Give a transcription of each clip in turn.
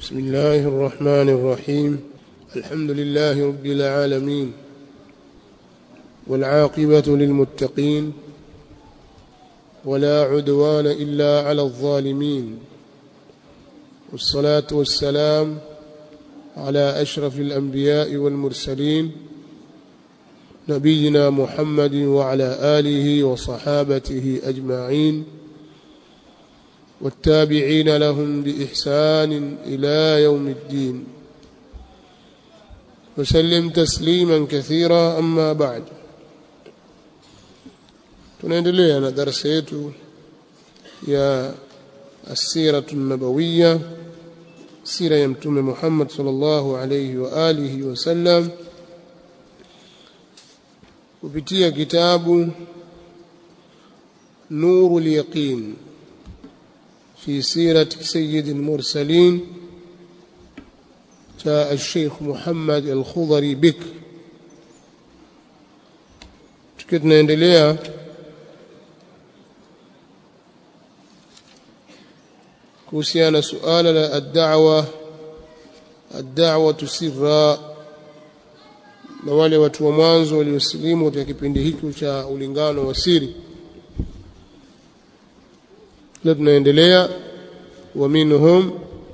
بسم الله الرحمن الرحيم الحمد لله رب العالمين والعاقبة للمتقين ولا عدوان إلا على الظالمين والصلاة والسلام على أشرف الأنبياء والمرسلين نبينا محمد وعلى آله وصحابته أجمعين والتابعين لهم بإحسان إلى يوم الدين وسلم تسليما كثيرا أما بعد tunaendelea na darasa yetu ya asiratu nabawiya sira ya mtume Muhammad sallallahu alayhi wa alihi wasallam kupitia kitabu nurul yaqin في سيرة سيد المرسلين جاء الشيخ محمد الخضري بك tukituna endelea kuhusiana suala la ad-da'wa ad-da'watu sirra na wale watu wa mwanzo waliosilimu katika kipindi hiki cha ulingano wa siri leo tunaendelea wa minhum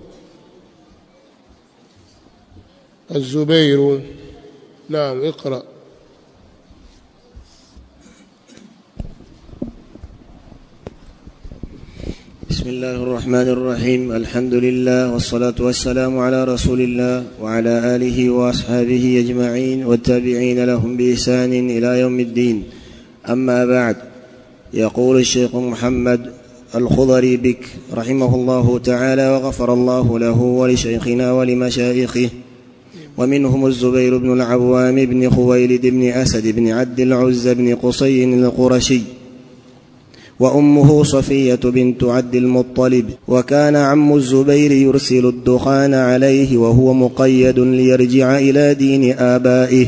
الزبير نعم اقرأ بسم الله الرحمن الرحيم الحمد لله والصلاة والسلام على رسول الله وعلى آله وأصحابه أجمعين والتابعين لهم بإحسان إلى يوم الدين أما بعد يقول الشيخ محمد الخضري بك رحمه الله تعالى وغفر الله له ولشيخنا ولمشايخه ومنهم الزبير بن العوام بن خويلد بن أسد بن عبد العز بن قصي القرشي وأمه صفية بنت عبد المطلب وكان عم الزبير يرسل الدخان عليه وهو مقيد ليرجع إلى دين آبائه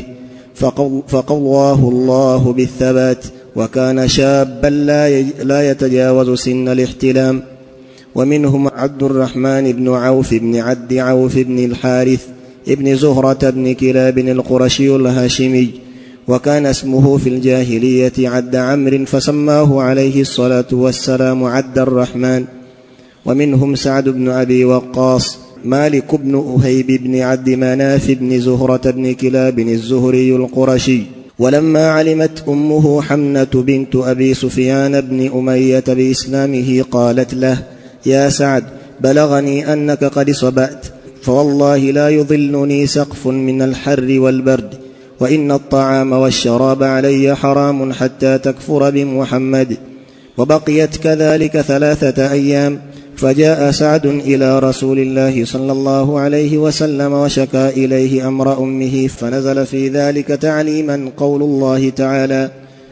فقواه الله بالثبات وكان شابا لا لا يتجاوز سن الاحتلام ومنهم عبد الرحمن بن عوف بن عبد عوف بن الحارث ابن زهرة بن كلاب القرشي الهاشمي وكان اسمه في الجاهلية عد عمرو فسماه عليه الصلاة والسلام عد الرحمن ومنهم سعد بن أبي وقاص مالك بن أهيب بن عبد مناف بن زهرة بن كلاب الزهري القرشي ولما علمت امه حمنه بنت ابي سفيان بن اميه باسلامه قالت له يا سعد بلغني انك قد صبات فوالله لا يظلني سقف من الحر والبرد وان الطعام والشراب علي حرام حتى تكفر بمحمد وبقيت كذلك ثلاثه ايام فجاء سعد الى رسول الله صلى الله عليه وسلم وشكا اليه امر امه فنزل في ذلك تعليما قول الله تعالى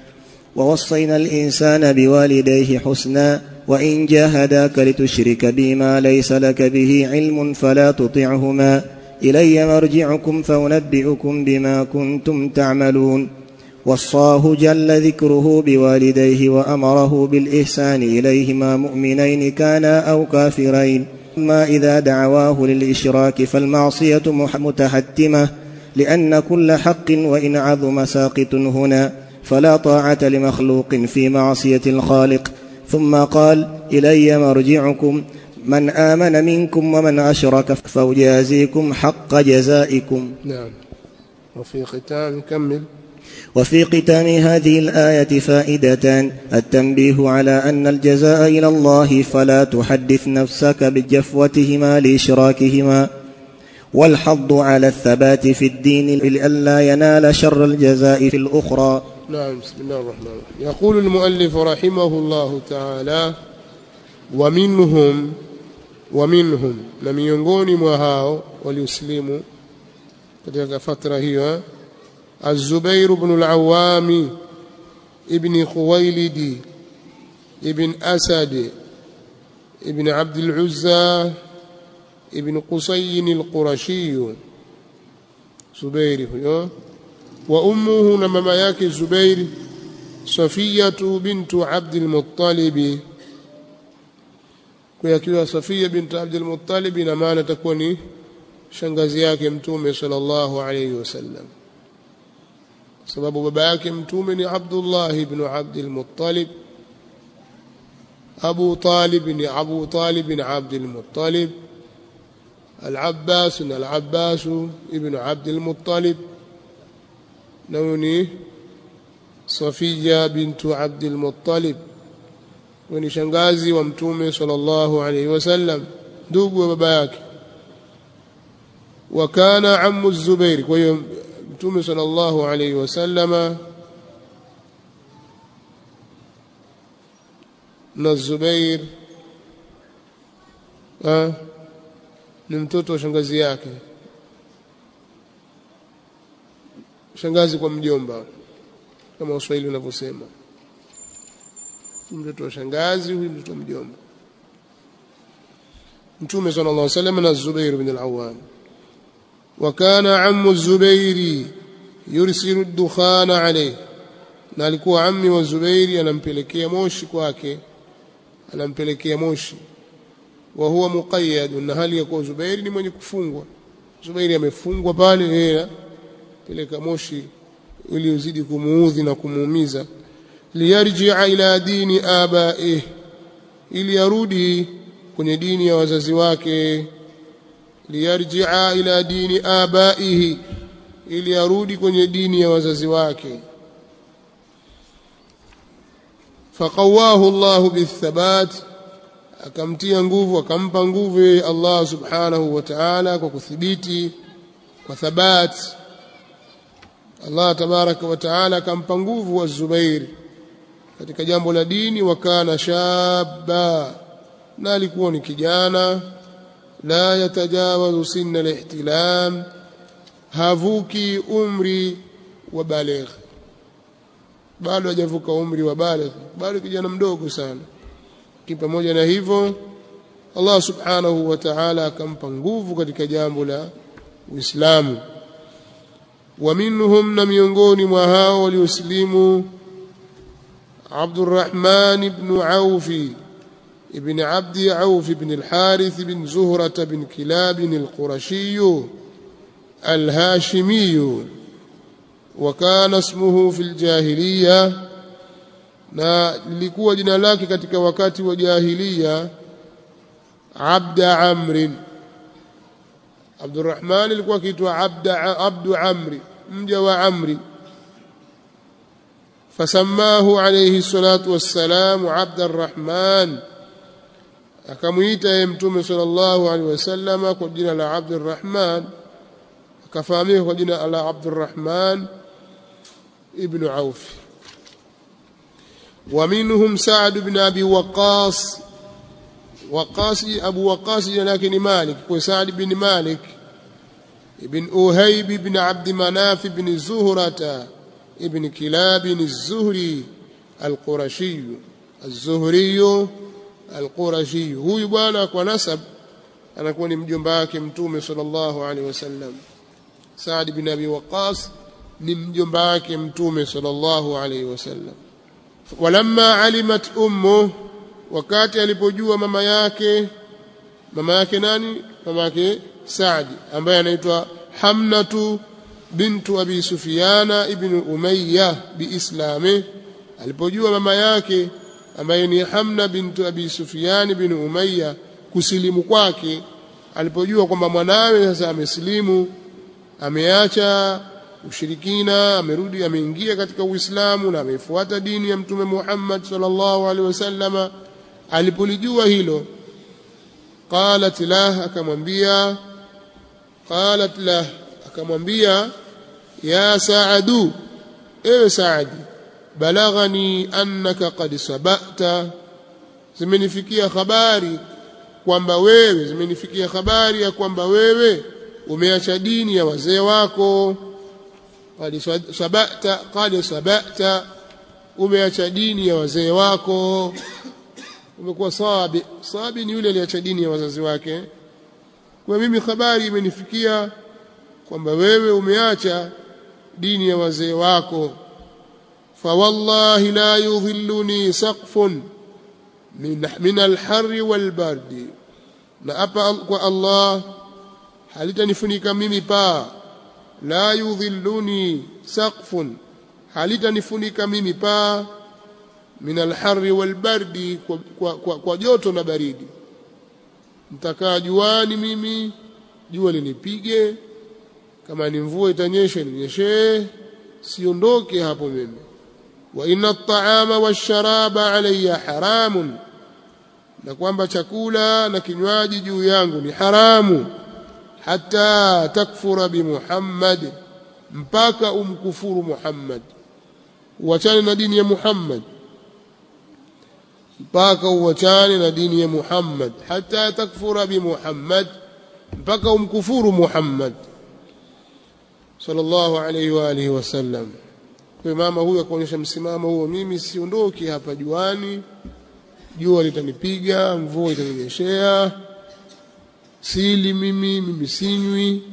ووصينا الانسان بوالديه حسنا وان جاهداك لتشرك بي ما ليس لك به علم فلا تطعهما الي مرجعكم فانبئكم بما كنتم تعملون وصاه جل ذكره بوالديه وامره بالاحسان اليهما مؤمنين كانا او كافرين اما اذا دعواه للاشراك فالمعصيه متحتمه لان كل حق وان عظم ساقط هنا فلا طاعه لمخلوق في معصيه الخالق ثم قال الي مرجعكم من امن منكم ومن اشرك فاجازيكم حق جزائكم نعم وفي ختام كمل وفي ختام هذه الآية فائدتان التنبيه على أن الجزاء إلى الله فلا تحدث نفسك بجفوتهما لإشراكهما والحض على الثبات في الدين لئلا ينال شر الجزاء في الأخرى نعم بسم الله الرحمن الرحيم يقول المؤلف رحمه الله تعالى ومنهم ومنهم na miongoni mwa hao walioslimu katika fatra hiyo الزبير بن العوام ابن خويلد ابن أسد ابن عبد العزى ابن قصي القرشي زبير وأمه نمما yake زبير صفية بنت عبد المطلب kwa akiwa Safia binti Abdul Muttalib ina maana itakuwa ni shangazi yake mtume sallallahu alayhi wasallam sababu baba yake mtume ni Abdullah ibn Abdul Muttalib Abu Talib ni Abu Talib bin Abdul Muttalib العباس العباس ابن عبد المطلب نوني صفية بنت عبد المطلب وني shangazi wa mtume sallallahu alayhi wasallam ndugu wa baba yake وكان عم الزبير kwa hiyo mtume sallallahu alayhi wasallama na Zubair ah ni mtoto wa shangazi yake shangazi kwa mjomba kama Waswahili wanavyosema mtoto wa shangazi huyu mtoto wa mjomba Mtume صلى الله عليه وسلم na Zubair bin al-Awwam وكان عم الزبير يرسل الدخان عليه na alikuwa ammi wa Zubairi anampelekea moshi kwake anampelekea moshi wa huwa muqayyad na hali ya kuwa Zubairi ni mwenye kufungwa Zubairi amefungwa pale yeye peleka moshi ili uzidi kumuudhi na kumuumiza liyarji'a ila dini abaih ili arudi kwenye dini ya wazazi wake liyarji'a ila dini abaihi ili arudi kwenye dini ya wazazi wake faqawahu Allahu bithabat akamtia nguvu akampa nguvu Allah subhanahu wa ta'ala kwa kuthibiti kwa thabat Allah tabaraka wa ta'ala akampa nguvu wa Zubair katika jambo la dini wakana shabba na alikuwa ni kijana la yatajawazu sinna al-ihtilam havuki umri wa baligh bado hajavuka umri wa baligh bado kijana mdogo sana pamoja na hivyo Allah subhanahu wa ta'ala akampa nguvu katika jambo la Uislamu wa minhum na miongoni mwa hao walioslimu Abdurrahman ibn Auf ibn Abd Auf ibn al-Harith ibn Zuhra ibn Kilab al-Qurashi al-Hashimi وكان اسمه في الجاهليه na lilikuwa jina lake katika wakati wa jahiliya Abda Amrin Abdurrahman alikuwa akiitwa Abda Abdu Amri mja wa Amri fasamahu alayhi salatu wassalam Abda Arrahman akamuita yeye mtume sallallahu alaihi wasallama kwa jina la Abdurrahman akafahamika kwa jina la Abdurrahman ibn Auf ومنهم سعد بن أبي وقاص وقاص أبو وقاص لكن مالك وسعد بن مالك ابن أهيب بن عبد مناف بن زهرة ابن كلاب الزهري القرشي الزهري القرشي هو يبانا ونسب أنا كوني مجنباك متومي صلى الله عليه وسلم سعد بن أبي وقاص نمجنباك متومي صلى الله عليه وسلم walamma alimat ummu wakati alipojua mama yake mama yake nani mama yake Saadi ambaye anaitwa Hamnatu bintu Abi Sufyana ibn Umayya biislami alipojua mama yake ambaye ni Hamna bintu Abi Sufyan ibn Umayya kusilimu kwake alipojua kwamba mwanawe sasa amesilimu ameacha ushirikina amerudi ameingia katika Uislamu na amefuata dini ya Mtume Muhammad sallallahu alaihi wasallama alipolijua hilo qalat lah akamwambia qalat lah akamwambia ya saadu ewe saadi balaghani annaka qad sabata zimenifikia habari kwamba wewe zimenifikia habari ya kwamba wewe umeacha dini ya wazee wako qad sabata qad sabata umeacha dini ya wazee wako umekuwa sabi sabi ni yule aliacha dini ya wazazi wake kwa mimi habari imenifikia kwamba wewe umeacha dini ya wazee wako fa wallahi la yudhilluni saqfun min, min alharri walbardi na apa kwa Allah halitanifunika mimi paa la yudhilluni saqfun halitanifunika mimi paa min alharri walbardi kwa, kwa, kwa, kwa joto na baridi nitakaa juani mimi jua linipige kama ni mvua itanyesha ninyeshee siondoke hapo mimi wa inna at-ta'ama wash-sharaba alayya haramun na kwamba chakula na kinywaji juu yangu ni haramu hata takfura bi Muhammad mpaka umkufuru Muhammad uachane na dini ya Muhammad mpaka uachane na dini ya Muhammad hata takfura bi Muhammad mpaka umkufuru Muhammad sallallahu alayhi wa alihi wasallam kwa mama huyu akaonyesha msimamo huo mimi siondoki hapa juani jua litanipiga mvua itaninyeshea sili mimi mimi sinywi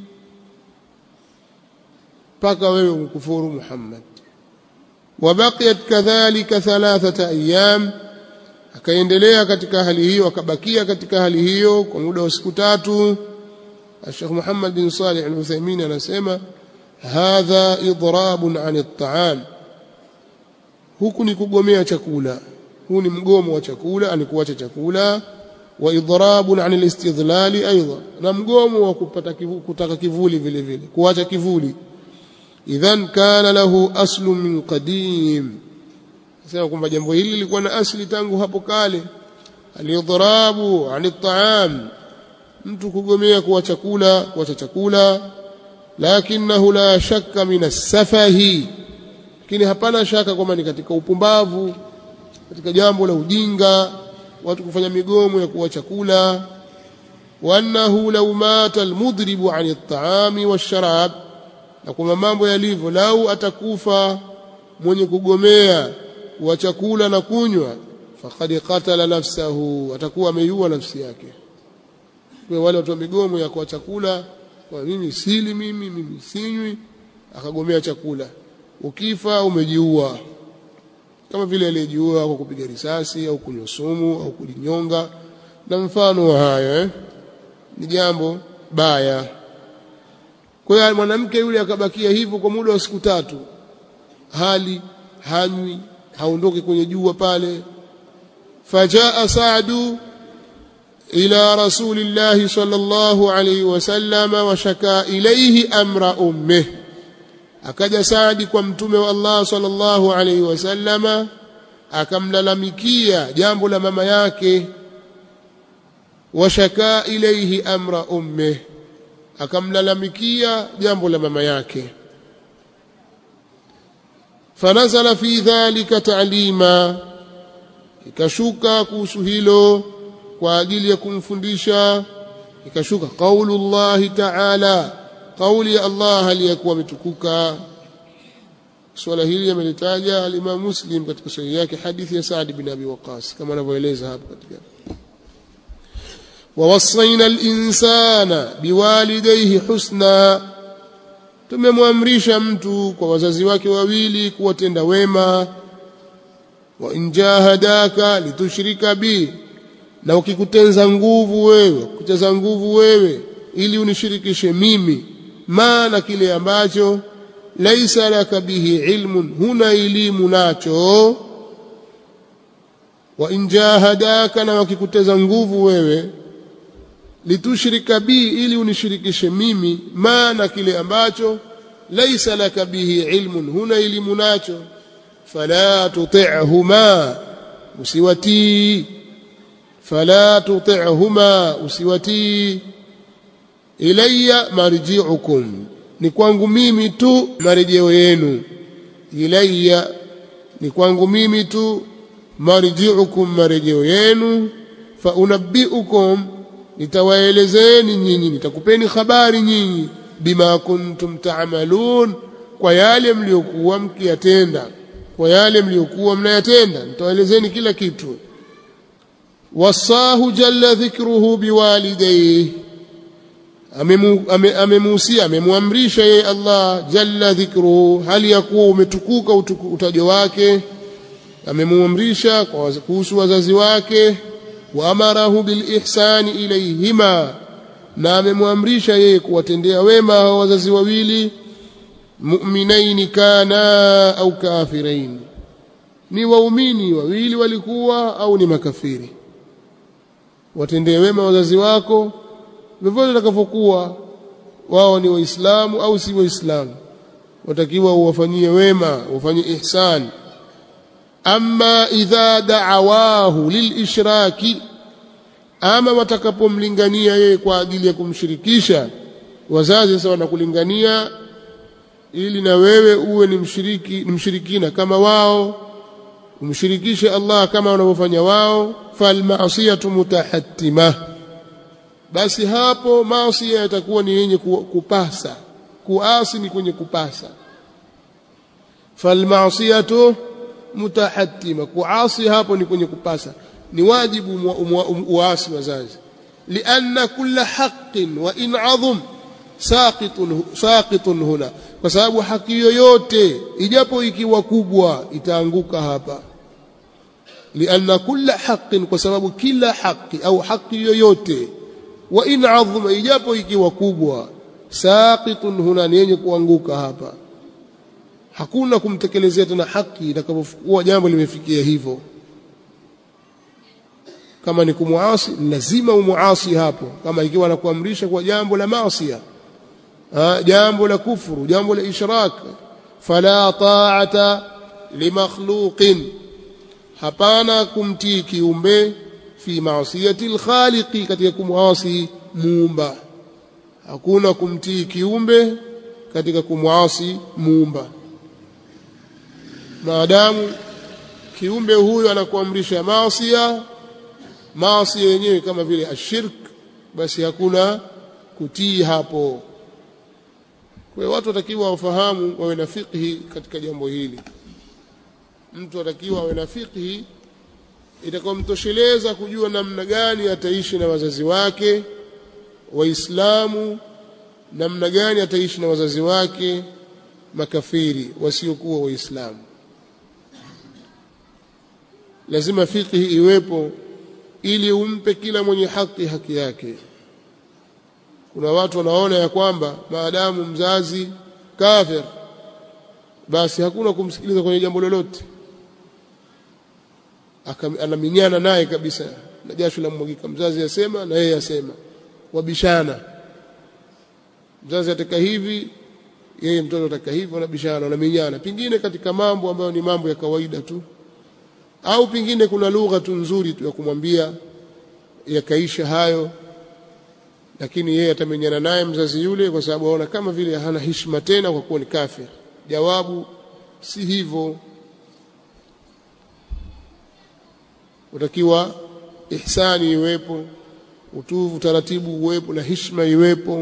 mpaka wewe umkufuru Muhammad wabaqiyat kadhalika thalathata ayyam akaendelea katika hali hiyo akabakia katika hali hiyo kwa muda wa siku tatu Sheikh Muhammad bin Salih Al-Uthaymeen anasema hadha idrabun an at-ta'am huku ni kugomea chakula huu ni mgomo wa chakula ani kuacha chakula wa idrabun an al-istidlali aidha na mgomo wa kupata kivu, kutaka kivuli vile vile kuacha kivuli idhan kana lahu aslu min qadim sema kwamba jambo hili lilikuwa na asli tangu hapo kale alidrabu an at-ta'am mtu kugomea kuwa chakula kuacha chakula lakinahu la shakka min as-safahi lakini hapana shaka kwamba ni katika upumbavu katika jambo la ujinga watu kufanya migomo ya kuwa chakula wa annahu law mata almudribu an at-ta'ami wash-sharab na kwamba mambo yalivyo lau atakufa mwenye kugomea wa chakula na kunywa faqad qatala nafsahu atakuwa ameiua nafsi yake kwa wale watu wa migomo ya kwa chakula kwa mimi sili mimi mimi sinywi akagomea chakula ukifa umejiua kama vile aliyejiua kwa kupiga risasi au kunywa sumu au kujinyonga na mfano wa hayo eh? ni jambo baya kwa hiyo mwanamke yule akabakia hivyo kwa muda wa siku tatu hali hanywi haondoki kwenye jua pale fajaa saadu ila rasulillahi sallallahu alayhi wasallam wa shaka ilayhi amra ummih akaja Saadi kwa mtume wa Allah sallallahu alayhi wasallama akamlalamikia jambo la mama yake washaka ilayhi amra ummih akamlalamikia jambo la mama yake fanazala fi dhalika ta'lima ikashuka kuhusu hilo kwa ajili ya kumfundisha ikashuka qaulullahi ta'ala kauli ya Allah aliyakuwa ametukuka swala hili amelitaja al-Imam Muslim katika sahihi yake hadithi ya Sa'd bin Abi Waqqas kama anavyoeleza hapo katika ووصينا الإنسان بوالديه حسنا tumemwamrisha mtu kwa wazazi wake wawili kuwatenda wema wa injahadaka litushrika bi na ukikutenza nguvu wewe kuteza nguvu wewe ili unishirikishe mimi maana kile ambacho laisa laka bihi ilmun huna elimu nacho wa injahadaka na wakikuteza nguvu wewe litushrika bi ili unishirikishe mimi maana kile ambacho laisa laka bihi ilmun huna elimu nacho fala tuti'huma usiwatii fala tuti'huma usiwatii ilayya marji'ukum ni kwangu mimi tu marejeo yenu ilayya ni kwangu mimi tu marji'ukum marejeo yenu fa unabbi'ukum nitawaelezeni nyinyi nitakupeni habari nyinyi bima kuntum ta'malun kwa yale mliokuwa mkiyatenda kwa yale mliokuwa mnayatenda nitawaelezeni kila kitu wasahu jalla dhikruhu biwalidayhi amemuhusia amemwamrisha yeye Allah jalla dhikruhu hali ya kuwa umetukuka utajo wake amemuamrisha kuhusu wazazi wake wa amarahu bil ihsani ilayhima na amemwamrisha yeye kuwatendea wema hao wazazi wawili mu'minaini kana au kafirain ni waumini wawili walikuwa au ni makafiri watendee wema wazazi wako vyovyote watakavyokuwa wao ni waislamu au si waislamu watakiwa uwafanyie wema ufanye ihsan amma idha da'awahu lilishraki ama watakapomlingania yeye kwa ajili ya kumshirikisha wazazi sasa wanakulingania ili na wewe uwe ni mshiriki ni mshirikina kama wao umshirikishe Allah kama wanavyofanya wao falmaasiyatu mutahattima basi hapo maasi yatakuwa ni yenye kupasa kuasi ni kwenye kupasa falmaasiyatu mutahattima kuasi hapo ni kwenye kupasa ni wajibu uasi wazazi lianna kulla haqqin wa in adhum saqitun saqitun huna kwa sababu haki yoyote ijapo ikiwa kubwa itaanguka hapa lianna kulla haqqin kwa sababu kila haki au haki yoyote wa in adhuma ijapo ikiwa kubwa saqitun huna ni yenye kuanguka hapa hakuna kumtekelezea tena haki itakapokuwa jambo limefikia hivyo kama ni kumuasi lazima umuasi hapo kama ikiwa anakuamrisha kwa jambo la maasi jambo la kufuru jambo la ishrak fala ta'ata limakhluqin hapana kumtii kiumbe fi maasiyati alkhaliqi katika kumwasi muumba hakuna kumtii kiumbe katika kumwasi muumba maadamu kiumbe huyo anakuamrisha maasia maasi yenyewe kama vile ashirk basi hakuna kutii hapo kwa hiyo watu watakiwa wafahamu wawe na fiqhi katika jambo hili mtu atakiwa awe na fiqhi itakaomtosheleza kujua namna gani ataishi na wazazi wake waislamu namna gani ataishi na wazazi wake makafiri wasiokuwa waislamu lazima fiqhi iwepo ili umpe kila mwenye haki haki yake kuna watu wanaona ya kwamba maadamu mzazi kafir basi hakuna kumsikiliza kwenye jambo lolote anaminyana naye kabisa na jasho la mwagika mzazi asema na yeye asema wabishana mzazi ataka hivi yeye mtoto ataka hivi wanabishana wanaminyana pengine katika mambo ambayo ni mambo ya kawaida tu au pengine kuna lugha tu nzuri tu ya kumwambia yakaisha hayo lakini yeye atamenyana naye mzazi yule kwa sababu aona kama vile hana heshima tena kwa kuwa ni kafir jawabu si hivyo utakiwa ihsani iwepo utuvu utaratibu uwepo na heshima iwepo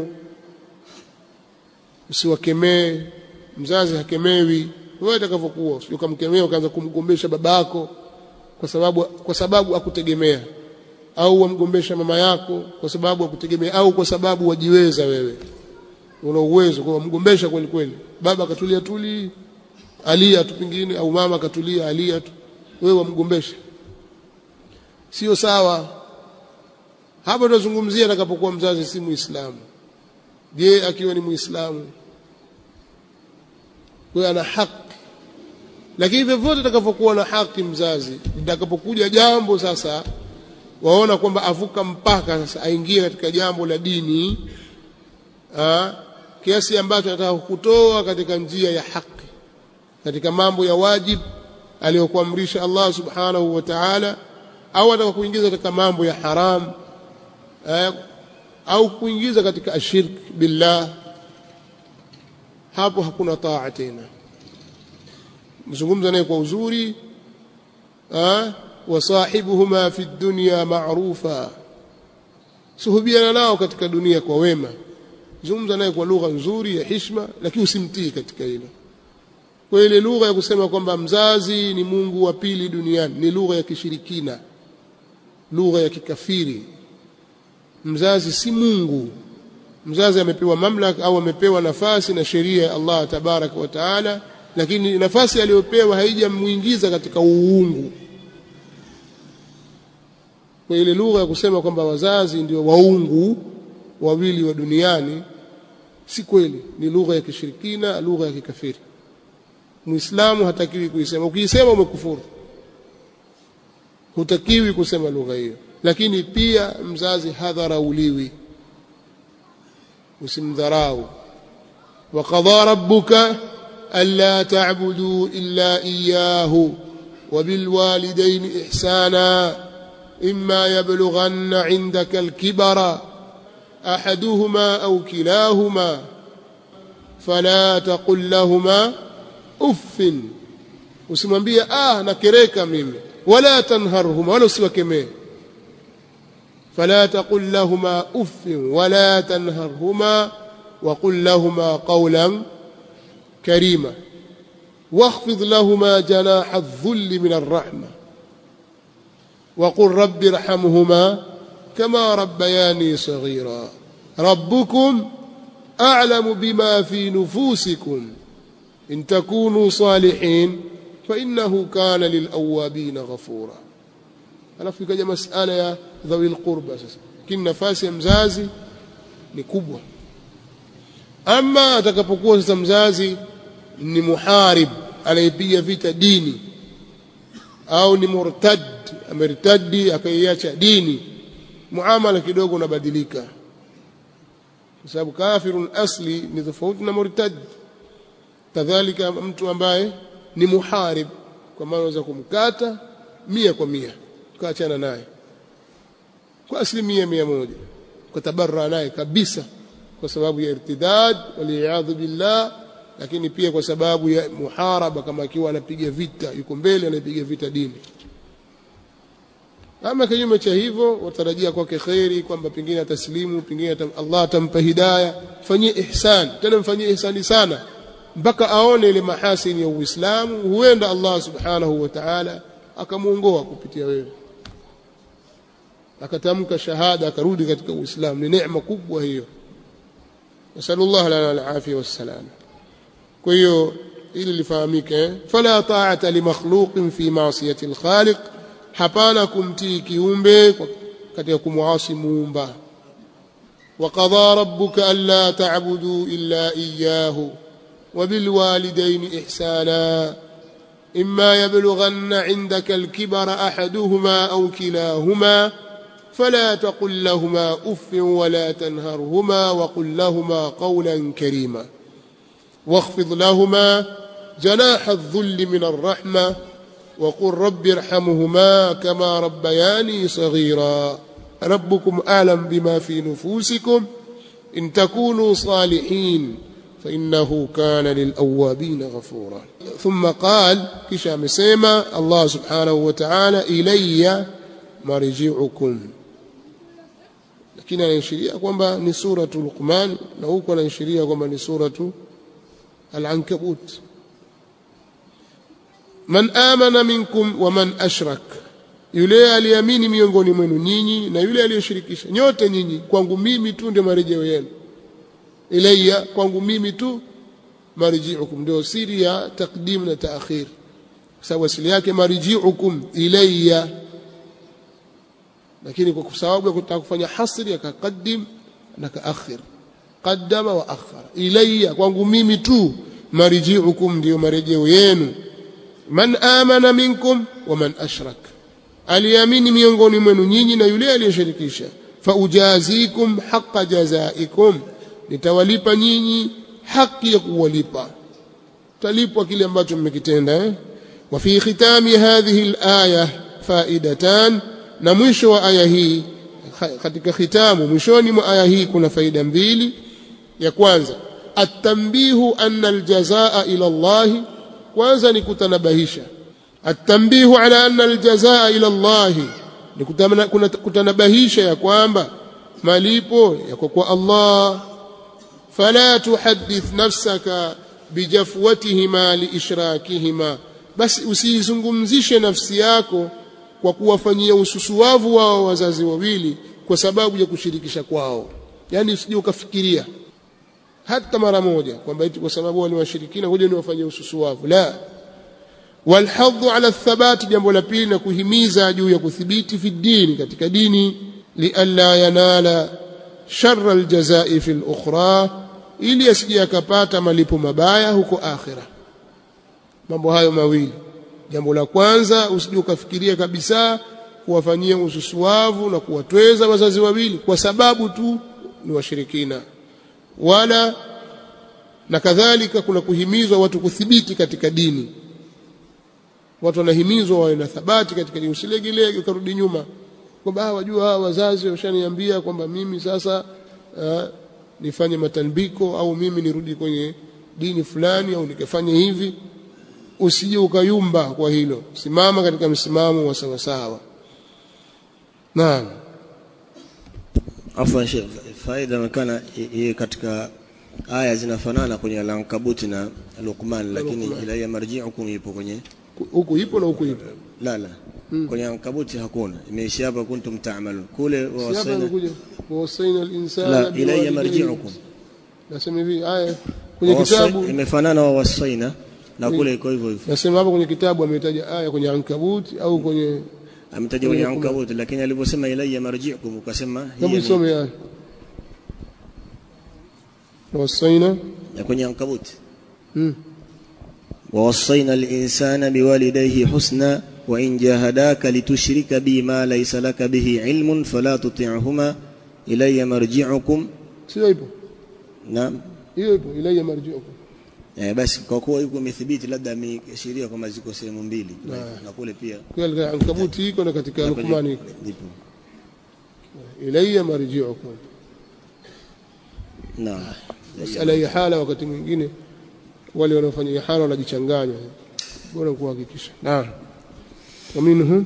usiwakemee mzazi hakemewi wewe utakavyokuwa ukamkemea ukaanza kumgombesha babako kwa sababu kwa sababu akutegemea au wamgombesha mama yako kwa sababu akutegemea au kwa sababu wajiweza wewe una uwezo kwa mgombesha kweli kweli baba akatulia tuli alia tu pingine au mama akatulia alia tu wewe wamgombesha sio sawa hapa tunazungumzia atakapokuwa mzazi si muislamu je akiwa ni muislamu kwa ana haki lakini vyovyote atakavyokuwa na haki mzazi litakapokuja jambo sasa waona kwamba avuka mpaka sasa aingie katika jambo la dini aa, kiasi ambacho anataka kukutoa katika njia ya haki katika mambo ya wajib aliyokuamrisha Allah subhanahu wa ta'ala au ataka kuingiza katika mambo ya haram aa, au kuingiza katika ashirk billah hapo hakuna taa tena mzungumza naye kwa uzuri wasahibuhuma fi dunya ma'rufa suhubiana nao katika dunia kwa wema zungumza naye kwa lugha nzuri ya hishma lakini usimtii katika hilo kwa ile lugha ya kusema kwamba mzazi ni Mungu wa pili duniani ni lugha ya kishirikina lugha ya kikafiri mzazi si Mungu mzazi amepewa mamlaka au amepewa nafasi na sheria ya Allah tabaraka wa taala lakini nafasi aliyopewa haijamuingiza katika uungu kwa ile lugha ya kusema kwamba wazazi ndio waungu wawili wa duniani si kweli ni lugha ya kishirikina lugha ya kikafiri muislamu hatakiwi kuisema ukiisema umekufuru hutakiwi kusema lugha hiyo lakini pia mzazi hadharauliwi usimdharau وقضى ربك ألا تعبدوا إلا إياه وبالوالدين إحسانا إما يبلغن عندك الكبر أحدهما أو كلاهما فلا تقل لهما أف usimwambie ah nakereka mimi wala tanharhuma wala usiwakemee fala taqul lahuma uffin wala tanharhuma وقل لهما قولا كريما واخفض لهما جناح الذل من الرحمة وقل رب ارحمهما كما ربياني صغيرا ربكم أعلم بما في نفوسكم إن تكونوا صالحين فإنه كان للأوابين غفورا alafu ikaja masala ya dhawi lqurba sasa lakini nafasi ya mzazi ni kubwa ama atakapokuwa sasa mzazi ni muharib anayepiga vita dini au ni murtad ameritadi akaiacha dini muamala kidogo unabadilika kwa sababu kafirun asli ni tofauti na murtad kadhalika mtu ambaye ni muharib kwa maana unaweza kumkata mia kwa mia ukaachana naye kwa asilimia mia moja ukatabarra naye kabisa kwa sababu ya irtidad waliyadhu billah lakini pia kwa sababu ya muharaba kama akiwa anapiga vita yuko mbele anapiga vita dini ama kinyume cha hivyo watarajia kwake kheri kwamba pengine ataslimu pengine atam, Allah atampa hidayah fanyie ihsan tena mfanyie ihsani sana mpaka aone ile mahasini ya Uislamu huenda Allah subhanahu wa ta'ala akamuongoa kupitia wewe akatamka shahada akarudi katika Uislamu ni neema kubwa hiyo nasallallahu lana alafia wassalam kwa hiyo ili lifahamike fala ta'ata li makhluqin fi ma'siyati al-khaliq hapana kumtii kiumbe katika kumwasi muumba وقضى ربك ألا تعبدوا إلا إياه وبالوالدين إحسانا إما يبلغن عندك الكبر أحدهما أو كلاهما فلا تقل لهما أف ولا تنهرهما وقل لهما قولا كريما واخفض لهما جناح الذل من الرحمة وقل رب ارحمهما كما ربياني صغيرا ربكم أعلم بما في نفوسكم إن تكونوا صالحين فإنه كان للأوابين غفورا ثم قال كشام سيما الله سبحانه وتعالى إلي مرجعكم lakini anaishiria kwamba ni suratu Luqman na huko anaishiria kwamba ni suratu Al-Ankabut man amana minkum wa man ashrak yule aliamini miongoni mwenu nyinyi na yule aliyeshirikisha nyote nyinyi kwangu mimi tu ndio marejeo yenu ilayya kwangu mimi tu marji'ukum ndio siri ya takdim na taakhir sababu asili yake marji'ukum ilayya lakini kwa sababu ya kutaka kufanya hasri akaqaddim na kaakhir qaddama wa akhara ilayya kwangu mimi tu marji'ukum ndio marejeo yenu man amana minkum wa man ashrak aliamini miongoni mwenu nyinyi na yule aliyeshirikisha faujazikum haqa jazaikum nitawalipa nyinyi haki ya kuwalipa talipwa kile ambacho mmekitenda eh? wa fi khitami hadhihi alaya faidatan na mwisho wa aya hii katika khitamu mwishoni mwa aya hii kuna faida mbili ya kwanza atambihu anna aljazaa ila Allah kwanza ni kutanabahisha atambihu ala anna aljazaa ila Allah ni kutanabahisha ya kwamba malipo yako kwa Allah fala tuhaddith nafsaka bijafwatihima liishrakihima basi usizungumzishe nafsi yako kwa kuwafanyia ususuwavu wao wazazi wawili kwa sababu ya kushirikisha kwao yani usije ukafikiria hata mara moja kwamba eti kwa sababu wale washirikina ngoja niwafanyie ususuwavu la walhadhu ala thabati jambo la pili na kuhimiza juu ya kuthibiti fi dini katika dini lialla yanala sharra aljazai fi lukhra ili asije akapata malipo mabaya huko akhira mambo hayo mawili jambo la kwanza usije ukafikiria kabisa kuwafanyia ususuwavu na kuwatweza wazazi wawili kwa sababu tu ni washirikina wala na kadhalika kuna kuhimizwa watu kuthibiti katika dini watu wanahimizwa wawe na thabati katika dini usilegelege ukarudi nyuma kwamba wajua hawa wazazi washaniambia kwamba mimi sasa uh, nifanye matanbiko au mimi nirudi kwenye dini fulani au nikafanye hivi usije ukayumba kwa hilo simama katika msimamo wa sawasawa naam afwan Sheikh faida inaonekana hii katika aya zinafanana kwenye al-Ankabut na Luqman lakini ila ya marji'ukum ipo kwenye huku ipo na huku ipo la la kwenye Ankabuti hakuna imeishia hapa kuntum ta'malun kule hapa wawasaina imekuja wawasaina al-insana la ila ya marji'ukum nasema hivi aya kwenye Wawasai- kitabu imefanana wawasaina na kule iko hivyo hivyo nasema hapa kwenye kitabu ametaja aya kwenye Ankabut au kwenye ametaja kwenye Ankabut lakini aliposema ila ya marji'ukum ukasema hebu hii ni- isome aya wawasaina ya kwenye Ankabut mm. ووصينا الإنسان بوالديه حسنا وإن جاهداك لتشرك بي ما ليس لك به علم فلا تطعهما إلي مرجعكم sio ipo نعم hiyo ipo ilayya marji'ukum eh, basi kwa kuwa yuko imethibiti labda ameashiria kwamba ziko sehemu mbili na kule pia kwa katika Ankabut iko na katika na kwenye- Luqman iko ipo ilayya marji'ukum naam masala ya hala wakati mwingine wale wanaofanya ihara wanajichanganya bora kuhakikisha naam ومنهم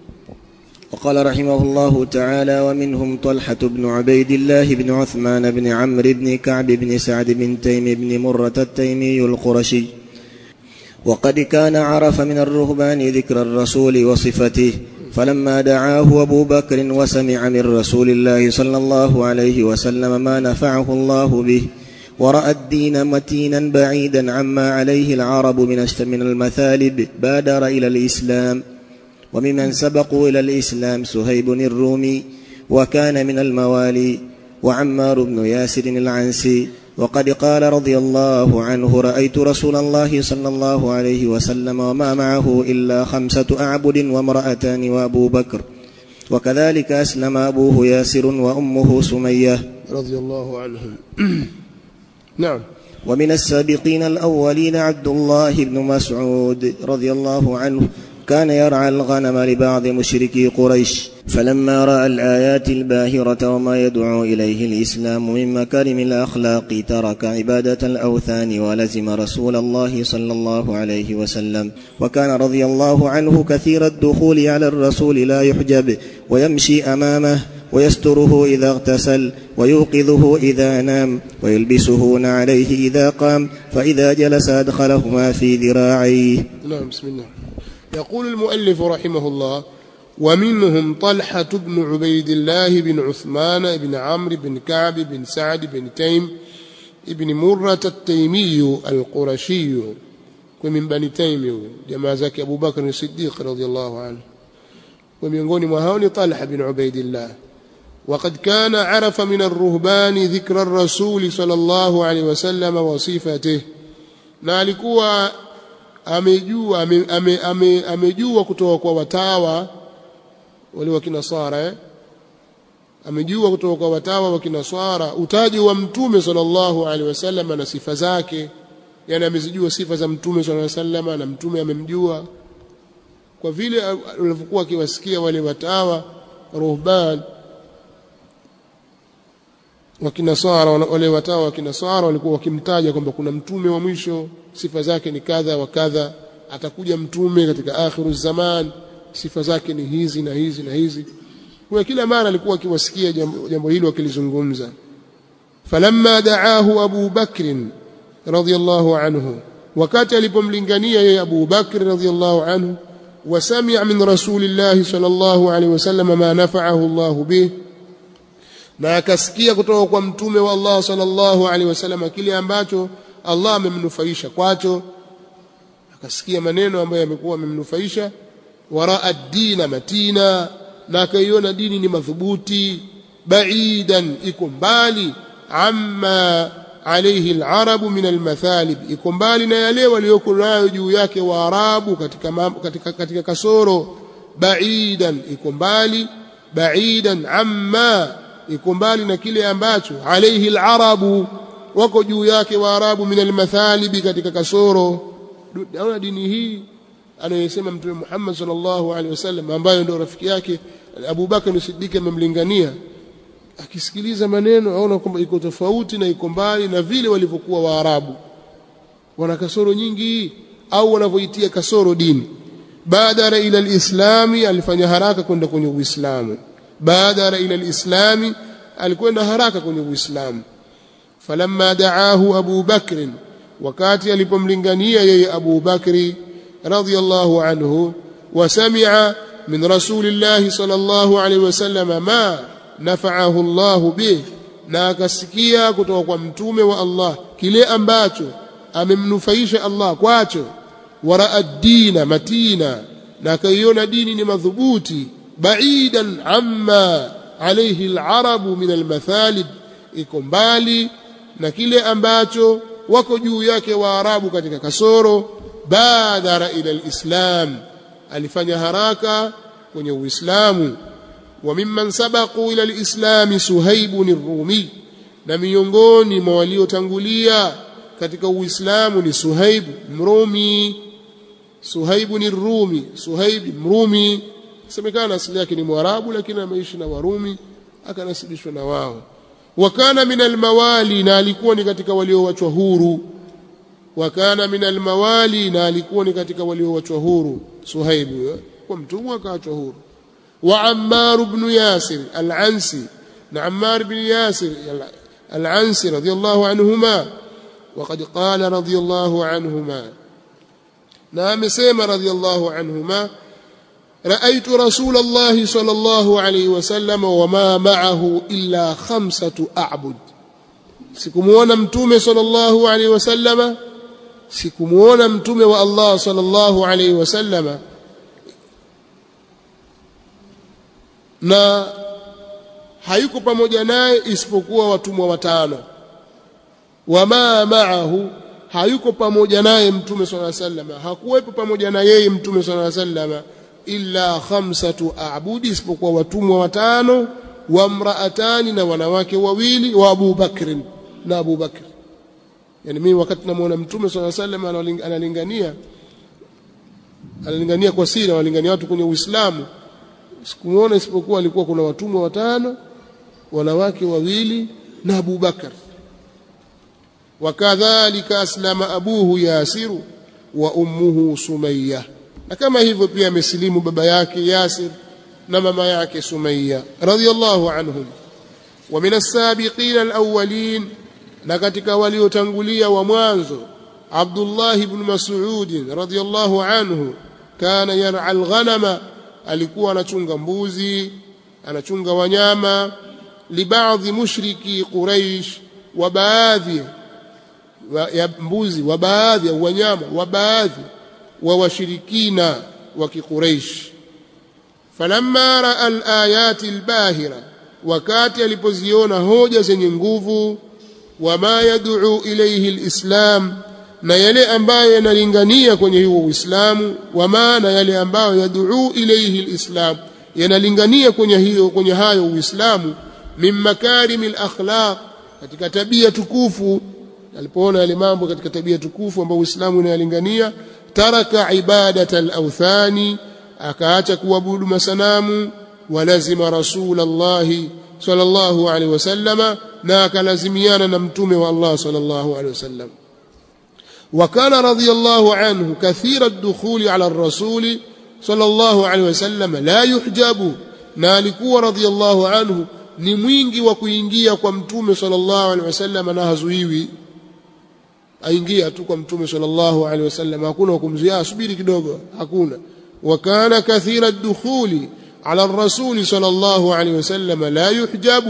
وقال رحمه الله تعالى ومنهم طلحة بن عبيد الله بن عثمان بن عمرو بن كعب بن سعد بن تيم بن مرة التيمي القرشي وقد كان عرف من الرهبان ذكر الرسول وصفته فلما دعاه أبو بكر وسمع من رسول الله صلى الله عليه وسلم ما نفعه الله به ورأى الدين متينا بعيدا عما عليه العرب من الش- من المثالب بادر إلى الإسلام وممن سبقوا إلى الإسلام سهيب الرومي وكان من الموالي وعمار بن ياسر العنسي وقد قال رضي الله عنه رأيت رسول الله صلى الله عليه وسلم وما معه إلا خمسة أعبد وامرأتان وأبو بكر وكذلك أسلم أبوه ياسر وأمه سمية رضي الله عنهم نعم ومن السابقين الأولين عبد الله بن مسعود رضي الله عنه كان يرعى الغنم لبعض مشركي قريش فلما رأى الآيات الباهرة وما يدعو إليه الإسلام من مكارم الأخلاق ترك عبادة الأوثان ولزم رسول الله صلى الله عليه وسلم وكان رضي الله عنه كثير الدخول على الرسول لا يحجب ويمشي أمامه ويستره إذا اغتسل ويوقظه إذا نام ويلبسه عليه إذا قام فإذا جلس أدخلهما في ذراعيه نعم بسم الله يقول المؤلف رحمه الله ومنهم طلحة بن عبيد الله بن عثمان بن عمرو بن كعب بن سعد بن تيم ابن مرة التيمي القرشي ومن بني تيم جماعة زكي أبو بكر الصديق رضي الله عنه ومن mwa hao ni Talha bin Ubaidillah وقد كان عرف من الرهبان ذكر الرسول صلى الله عليه وسلم وصفته na alikuwa amejua ame, ame, ame, amejua kutoka kwa watawa wale wa kinasara eh? amejua kutoka kwa watawa wa kinasara utaji wa mtume sallallahu alaihi wasallam na sifa zake yani amezijua sifa za mtume sallallahu alaihi wasallam na mtume amemjua kwa vile walivyokuwa akiwasikia wale watawa ruhban wa kinasara wale watawa wa kinasara walikuwa wakimtaja kwamba kuna mtume wa mwisho sifa zake ni kadha wa kadha atakuja mtume katika akhiru zaman sifa zake ni hizi na hizi na hizi kwa kila mara alikuwa akiwasikia jambo, jambo hilo akilizungumza falamma da'ahu Abu Bakr radhiyallahu anhu wakati alipomlingania yeye Abu Bakr radhiyallahu anhu وسمع من رسول الله صلى الله عليه وسلم ما نفعه الله به na akasikia kutoka kwa mtume wa Allah sallallahu alaihi wasallam kile ambacho Allah amemnufaisha kwacho akasikia maneno ambayo yamekuwa yamemnufaisha waraa dina matina na akaiona dini ni madhubuti baidan iko mbali amma alayhi alarabu min almathalib iko mbali na yale walioko nayo juu yake waarabu katika, katika, katika kasoro baidan iko mbali baidan amma iko mbali na kile ambacho alayhi alarabu wako juu yake waarabu min almathalibi katika kasoro naona dini hii anayosema mtume Muhammad sallallahu alaihi wasallam ambayo ndio rafiki yake Abu Bakar Siddiq amemlingania akisikiliza maneno aona kwamba iko tofauti na iko mbali na vile walivyokuwa Waarabu wana kasoro nyingi au wanavyoitia kasoro dini badara ila alislami alifanya haraka kwenda kwenye uislamu badara ila alislami alikwenda haraka kwenye uislamu falamma daahu Abu Bakr wakati alipomlingania yeye Abu Bakri radhiyallahu anhu wasami'a min rasulillahi sallallahu alaihi wasallam ma nafa'ahu Allah bih na akasikia kutoka kwa mtume wa Allah kile ambacho amemnufaisha Allah kwacho waraa dina matina na akaiona dini ni madhubuti baidan amma alayhi alarabu min almathalib iko mbali na kile ambacho wako juu yake waarabu katika kasoro badara ila alislam alifanya haraka kwenye uislamu wa mimman sabaqu ila alislam suhaib ar-rumi na miongoni mwa waliotangulia katika uislamu ni suhaib mrumi suhaib ni rumi suhaib mrumi semekana asili yake ni mwarabu lakini ameishi na warumi akanasibishwa na wao wakana min almawali na alikuwa ni katika walioachwa huru wakana min almawali na alikuwa ni katika walioachwa huru suhaibu kwa mtumwa akaachwa huru wa ammar ibn yasir al-ansi na ammar ibn yasir al-ansi radiyallahu anhuma وقد قال رضي الله عنهما نعم سيما رضي الله عنهما رأيت رسول الله صلى الله عليه وسلم وما معه إلا خمسة أعبد sikumuona mtume sallallahu alaihi wasallama sikumuona mtume wa Allah sallallahu alaihi wasallama na hayuko pamoja naye isipokuwa watumwa watano wama ma'ahu hayuko pamoja naye mtume sallallahu alaihi wasallama hakuwepo pamoja na yeye mtume sallallahu alaihi wasallama illa khamsatu a'budi isipokuwa watumwa watano wa mraatani na wanawake wawili wa Abu Bakr na Abu Bakr yani mimi wakati namuona mtume sallallahu alaihi wasallam analingania analingania kwa siri analingania watu kwenye Uislamu sikumuona isipokuwa alikuwa kuna watumwa watano wanawake wawili na Abu Bakr wakadhalika aslama abuhu Yasiru wa ummuhu Sumayya na kama hivyo pia amesilimu baba yake Yasir na mama yake Sumayya radhiyallahu anhum wa min as-sabiqin al-awwalin na katika waliotangulia wa mwanzo Abdullah ibn Mas'ud radhiyallahu anhu kana yar'a al-ghanama alikuwa anachunga mbuzi anachunga wanyama libaadhi mushriki Quraish wa baadhi ya mbuzi wa baadhi ya wanyama wa baadhi wa washirikina wa kiquraish falamma raa alayati albahira wakati alipoziona hoja zenye nguvu wama yad'u ilayhi alislam na yale ambayo yanalingania kwenye huo uislamu wama na yale ambayo yad'u ilayhi alislam yanalingania kwenye hiyo kwenye hayo uislamu min makarim alakhlaq katika tabia tukufu alipoona yale mambo katika tabia tukufu ambayo uislamu unayalingania taraka ibadata al-awthani akaacha kuabudu masanamu walazima rasulallahi sallallahu alaihi wasallama na akalazimiana na mtume wa Allah sallallahu alaihi wasallam وكان رضي الله عنه كثير الدخول على الرسول صلى الله عليه وسلم لا يحجب نالكوا رضي الله عنه ni mwingi wa kuingia kwa mtume sallallahu alaihi wasallam na hazuiwi aingia tu kwa mtume sallallahu alaihi wasallam hakuna kumzuia subiri kidogo hakuna وكان كثير الدخول على الرسول صلى الله عليه وسلم لا يحجب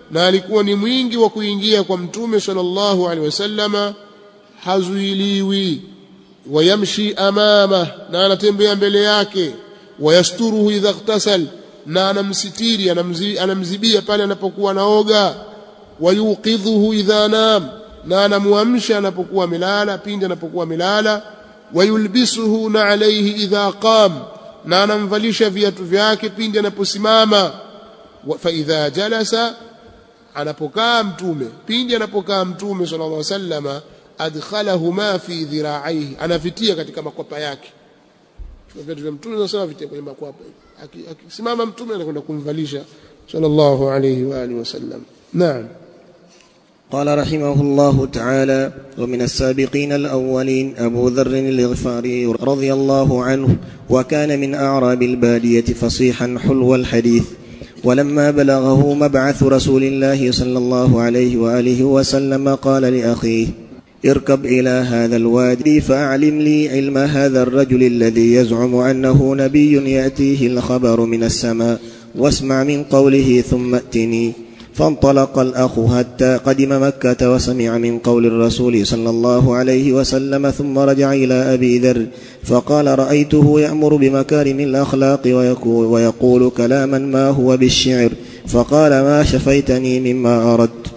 na alikuwa ni mwingi wa kuingia kwa mtume sallallahu alaihi wasallama hazuiliwi wayamshi amama na anatembea mbele yake wayasturuhu idha ightasal na anamsitiri anamzi, anamzibia pale anapokuwa naoga wayuqidhuhu idha nam na anamuamsha anapokuwa amelala pindi anapokuwa amelala wayulbisuhu na alayhi idha qam na anamvalisha viatu vyake pindi anaposimama fa idha jalasa anapokaa mtume pindi anapokaa mtume sallallahu alaihi wasallama adkhalahu ma fi dhira'aihi anavitia katika makwapa yake viatu vya mtume sallallahu vitia kwenye makwapa akisimama mtume anakwenda kumvalisha sallallahu alaihi wa alihi wasallam naam قال رحمه الله تعالى ومن السابقين الأولين أبو ذر الغفاري رضي الله عنه وكان من أعراب البادية فصيحا حلو الحديث ولما بلغه مبعث رسول الله صلى الله عليه وآله وسلم قال لأخيه اركب إلى هذا الوادي فأعلم لي علم هذا الرجل الذي يزعم أنه نبي يأتيه الخبر من السماء واسمع من قوله ثم ائتني فانطلق الأخ حتى قدم مكة وسمع من قول الرسول صلى الله عليه وسلم ثم رجع إلى أبي ذر فقال رأيته يأمر بمكارم الأخلاق ويقول, ويقول كلاما ما هو بالشعر فقال ما شفيتني مما أردت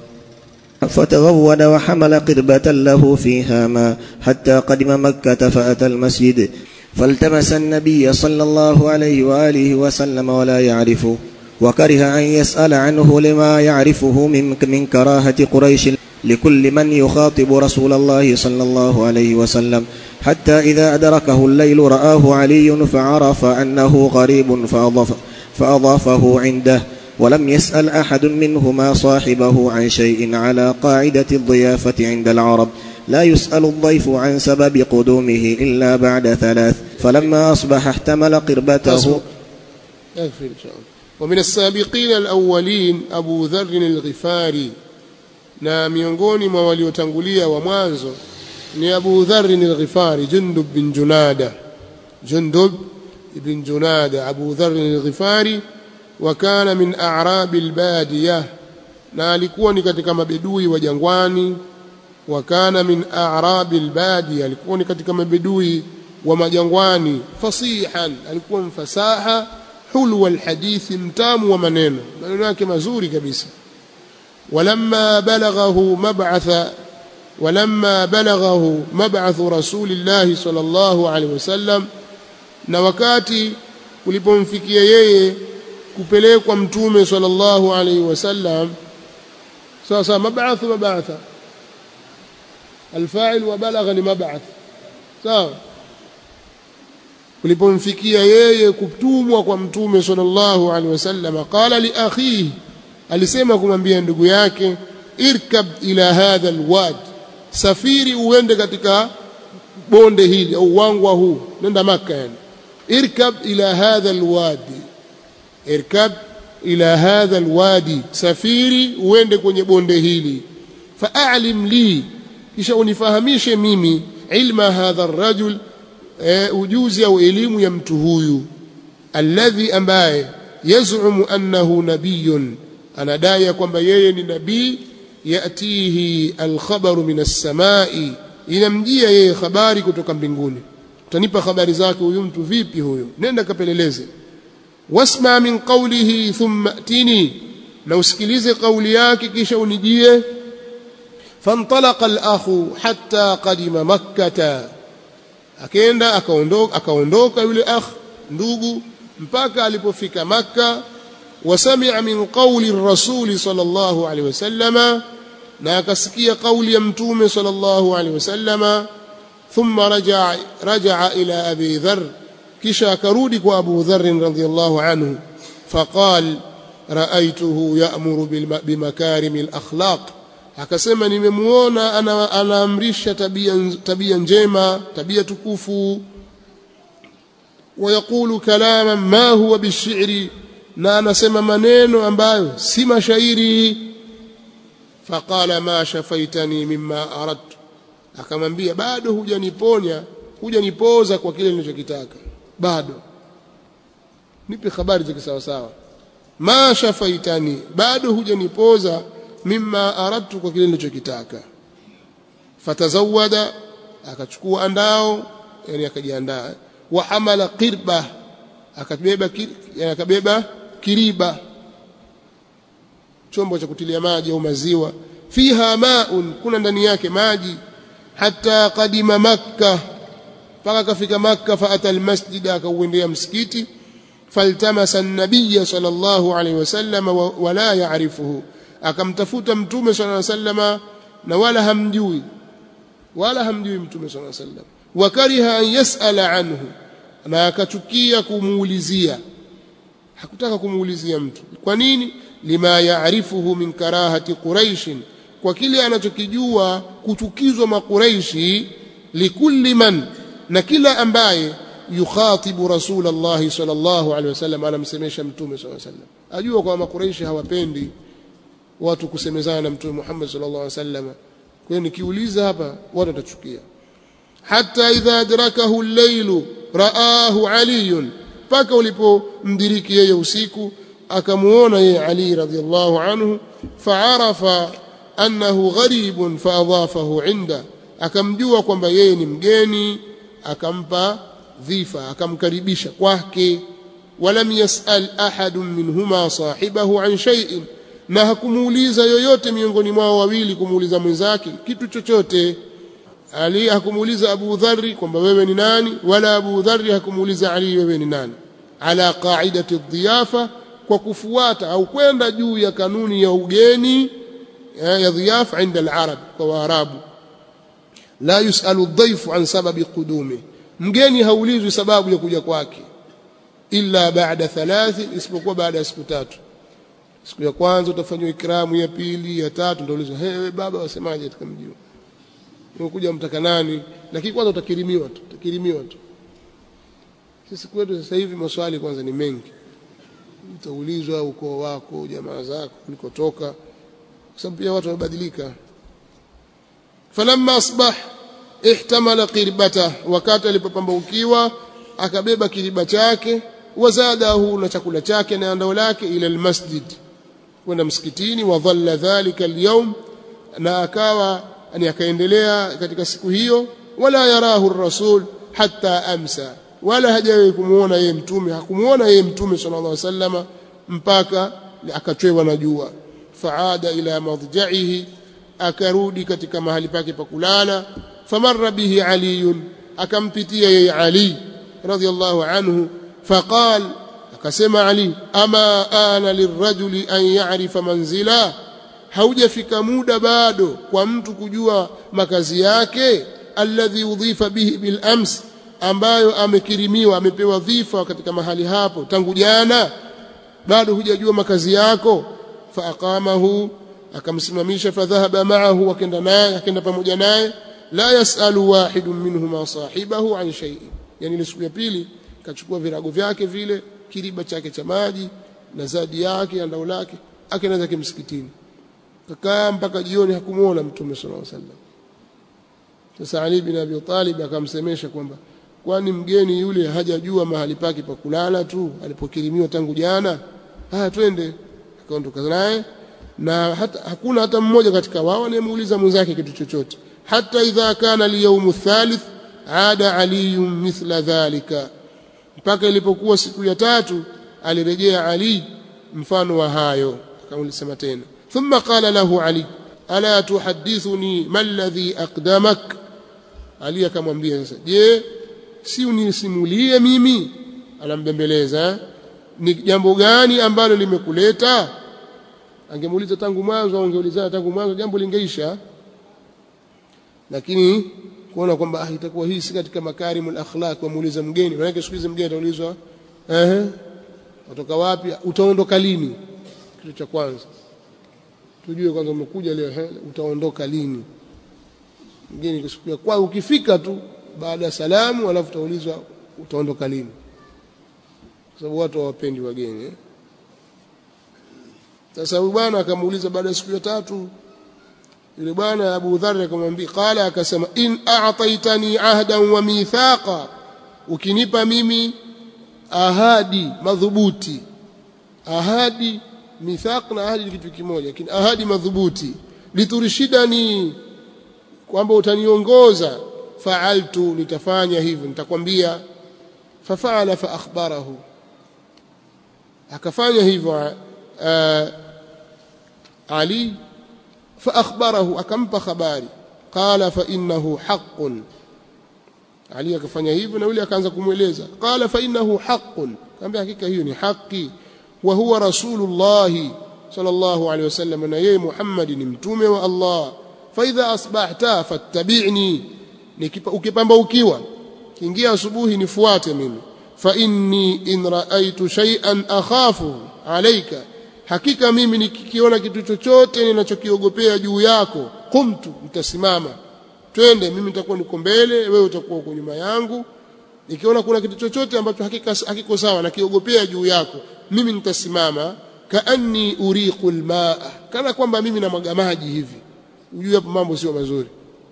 فتغود وحمل قربة له فيها ماء حتى قدم مكة فأتى المسجد فالتمس النبي صلى الله عليه وآله وسلم ولا يعرفه وكره أن يسأل عنه لما يعرفه من, من كراهة قريش لكل من يخاطب رسول الله صلى الله عليه وسلم حتى إذا أدركه الليل رآه علي فعرف أنه غريب فأضاف فأضافه عنده ولم يسأل أحد منهما صاحبه عن شيء على قاعدة الضيافة عند العرب لا يسأل الضيف عن سبب قدومه إلا بعد ثلاث فلما أصبح احتمل قربته يكفي إن شاء الله ومن السابقين الأولين أبو ذر الغفاري na miongoni mwa waliotangulia wa mwanzo ni Abu Dharr al-Ghifari Jundub bin Junada Jundub ibn Junada Abu Dharr al-Ghifari wa kana min a'rab al-badiyah na alikuwa ni katika mabedui wa jangwani wa kana min a'rab al-badiyah alikuwa ni katika mabedui wa majangwani fasihan alikuwa mfasaha hulwa al-hadithi mtamu wa maneno maneno yake mazuri kabisa ولما بلغه مبعث ولما بلغه مبعث رسول الله صلى الله عليه وسلم na wakati ulipomfikia yeye kupelekwa mtume sallallahu alaihi wasallam sasa mab'ath mab'atha alfa'il wa balagha ni mab'ath sawa ulipomfikia yeye kutumwa kwa mtume sallallahu alaihi wasallam qala li akhihi alisema kumwambia ndugu yake irkab ila hadha alwad safiri uende katika bonde hili au wangwa huu nenda maka yani irkab ila hadha alwadi irkab ila hadha alwadi safiri uende kwenye bonde hili fa'alim li kisha unifahamishe mimi ilma hadha arrajul e, ujuzi au elimu ya mtu huyu alladhi ambaye yaz'umu annahu nabiyyun anadai kwamba yeye ni nabii yatihi alkhabaru min as-samai inamjia yeye habari kutoka mbinguni utanipa habari zake huyu mtu vipi huyo nenda kapeleleze wasma min qawlihi thumma atini na usikilize kauli yake kisha unijie فانطلق الأخ حتى قدم مكة akaenda akaondoka akaondoka yule akh ndugu mpaka alipofika makka وسمع من قول الرسول صلى الله عليه وسلم na akasikia kauli ya mtume sallallahu alaihi wasallam thumma raja'a raja'a ila abi dharr kisha akarudi kwa abu dharr radhiyallahu anhu faqal ra'aytuhu ya'muru bimakarim al-akhlaq akasema nimemuona anaamrisha tabia tabia njema tabia tukufu ويقول كلاما ما هو بالشعر na anasema maneno ambayo si mashairi faqala ma shafaitani mimma aradtu akamwambia bado hujaniponya hujanipoza kwa kile nilichokitaka bado nipe habari za kisawa sawa ma shafaitani bado hujanipoza mimma aradtu kwa kile nilichokitaka fatazawada akachukua andao yani akajiandaa wa hamala qirba akabeba yani akabeba kiriba chombo cha kutilia maji au maziwa fiha maun kuna ndani yake maji hatta qadima makka mpaka kafika makka faata almasjid akauendea msikiti faltamasa an-nabiy sallallahu alayhi wasallam wala ya'rifuhu akamtafuta mtume sallallahu alayhi wasallam na wala hamjui wala hamjui mtume sallallahu alayhi wasallam wakariha an yasala anhu na akachukia kumuulizia hakutaka kumuulizia mtu kwa nini lima yaarifuhu min karahati quraish kwa kile anachokijua kuchukizwa makuraishi likulli man na kila ambaye yukhatibu rasulullah sallallahu alaihi wasallam anamsemesha mtume sallallahu alaihi wasallam ajua kwa makuraishi hawapendi watu kusemezana na mtume Muhammad sallallahu alaihi wasallam kwa hiyo nikiuliza hapa watu watachukia hata idha adrakahu al-lailu raahu ali paka ulipomdiriki yeye usiku akamuona yeye ali radhiallahu anhu faarafa annahu gharibun faadhafahu inda akamjua kwamba yeye ni mgeni akampa dhifa akamkaribisha kwake walam yasal ahadun minhuma sahibahu an shay'in na hakumuuliza yoyote miongoni mwao wawili kumuuliza mwenzake kitu chochote ali hakumuuliza Abu Dharri kwamba wewe ni nani wala Abu Dharri hakumuuliza Ali wewe ni nani ala qaidati dhiyafa kwa kufuata au kwenda juu ya kanuni ya ugeni ya dhiyafa inda al-arab kwa waarabu la yusalu dhaifu an sababi qudumi mgeni haulizwi sababu ya kuja kwake illa baada thalathi isipokuwa baada ya siku tatu siku ya kwanza utafanywa ikramu ya pili ya tatu ndio ulizwa hey, baba wasemaje katika mji umekuja mtaka nani lakini kwanza utakirimiwa tu utakirimiwa tu sisi kwetu sasa hivi maswali kwanza ni mengi utaulizwa ukoo wako jamaa zako ulikotoka kwa sababu pia watu wamebadilika falamma asbah ihtamala qirbata wakati alipopambaukiwa akabeba kiriba chake wazadahu na chakula chake na andao lake ila almasjid kwenda msikitini wa dhalla dhalika alyawm na akawa ani akaendelea katika siku hiyo wala yarahu rasul hatta amsa wala hajawahi kumuona yeye mtume hakumuona yeye mtume sallallahu alaihi wasallam mpaka akachwewa na jua faada ila madja'ihi akarudi katika mahali pake pa kulala famarra bihi aliyun akampitia yeye ali radiyallahu anhu faqal akasema ali ama ana lirrajuli an ya'rifa manzila haujafika muda bado kwa mtu kujua makazi yake alladhi udhifa bihi bil ams ambayo amekirimiwa amepewa dhifa katika mahali hapo tangu jana bado hujajua makazi yako faaqamahu akamsimamisha fadhahaba ma'ahu akenda naye akenda pamoja naye la yasalu wahidun minhuma sahibahu an shay'in yani ile siku ya pili kachukua virago vyake vile kiriba chake cha maji na zadi yake andao lake akaenda zake msikitini kakaa mpaka jioni hakumuona mtume sallallahu alaihi wasallam sasa Ali bin Abi Talib akamsemesha kwamba kwani mgeni yule hajajua mahali pake pa kulala tu alipokirimiwa tangu jana haya twende akaondoka naye na hata, hakuna hata mmoja katika wao anayemuuliza mwenzake kitu chochote hata idha kana liyaumu thalith ada aliyun mithla dhalika mpaka ilipokuwa siku ya tatu alirejea Ali mfano wa hayo akamulisema tena thumma qala lahu Ali ala tuhaddithuni ma alladhi aqdamak Ali akamwambia sasa je si unisimulie mimi anambembeleza ni jambo gani ambalo limekuleta angemuuliza tangu mwanzo au angeulizana tangu mwanzo jambo lingeisha lakini kuona kwamba ah, itakuwa hii si katika makarimul akhlaq wamuuliza mgeni maana siku hizi mgeni ataulizwa ehe kutoka wapi utaondoka lini kitu cha kwanza tujue kwanza umekuja leo he, utaondoka lini mgeni kisikia kwa ukifika tu baada ya salamu alafu utaulizwa utaondoka lini kwa sababu watu hawapendi wageni eh? sasa huyu bwana akamuuliza baada ya siku ya tatu yule bwana Abu Dharr akamwambia qala akasema in a'taitani ahdan wa mithaqa ukinipa mimi ahadi madhubuti ahadi mithaq na ahadi ni kitu kimoja lakini ahadi madhubuti liturshidani kwamba utaniongoza fa'altu nitafanya hivyo nitakwambia fafaala fa akhbarahu akafanya hivyo Ali fa akhbarahu akampa habari qala fa innahu haqqun Ali akafanya hivyo na yule akaanza kumweleza qala fa innahu haqqun kaambia hakika hiyo ni haki wa huwa rasulullah sallallahu alaihi wasallam na yeye Muhammad ni mtume wa Allah fa idha asbahta fattabi'ni ukipamba ukiwa kiingia asubuhi nifuate mimi fa inni in ra'aytu shay'an akhafu alayka hakika mimi nikikiona kitu chochote ninachokiogopea juu yako qumtu nitasimama twende mimi nitakuwa niko mbele wewe utakuwa uko nyuma yangu nikiona kuna kitu chochote ambacho hakika hakiko sawa na kiogopea juu yako mimi nitasimama kaanni uriqul maa kana kwamba mimi namwaga maji hivi ujue hapo mambo sio mazuri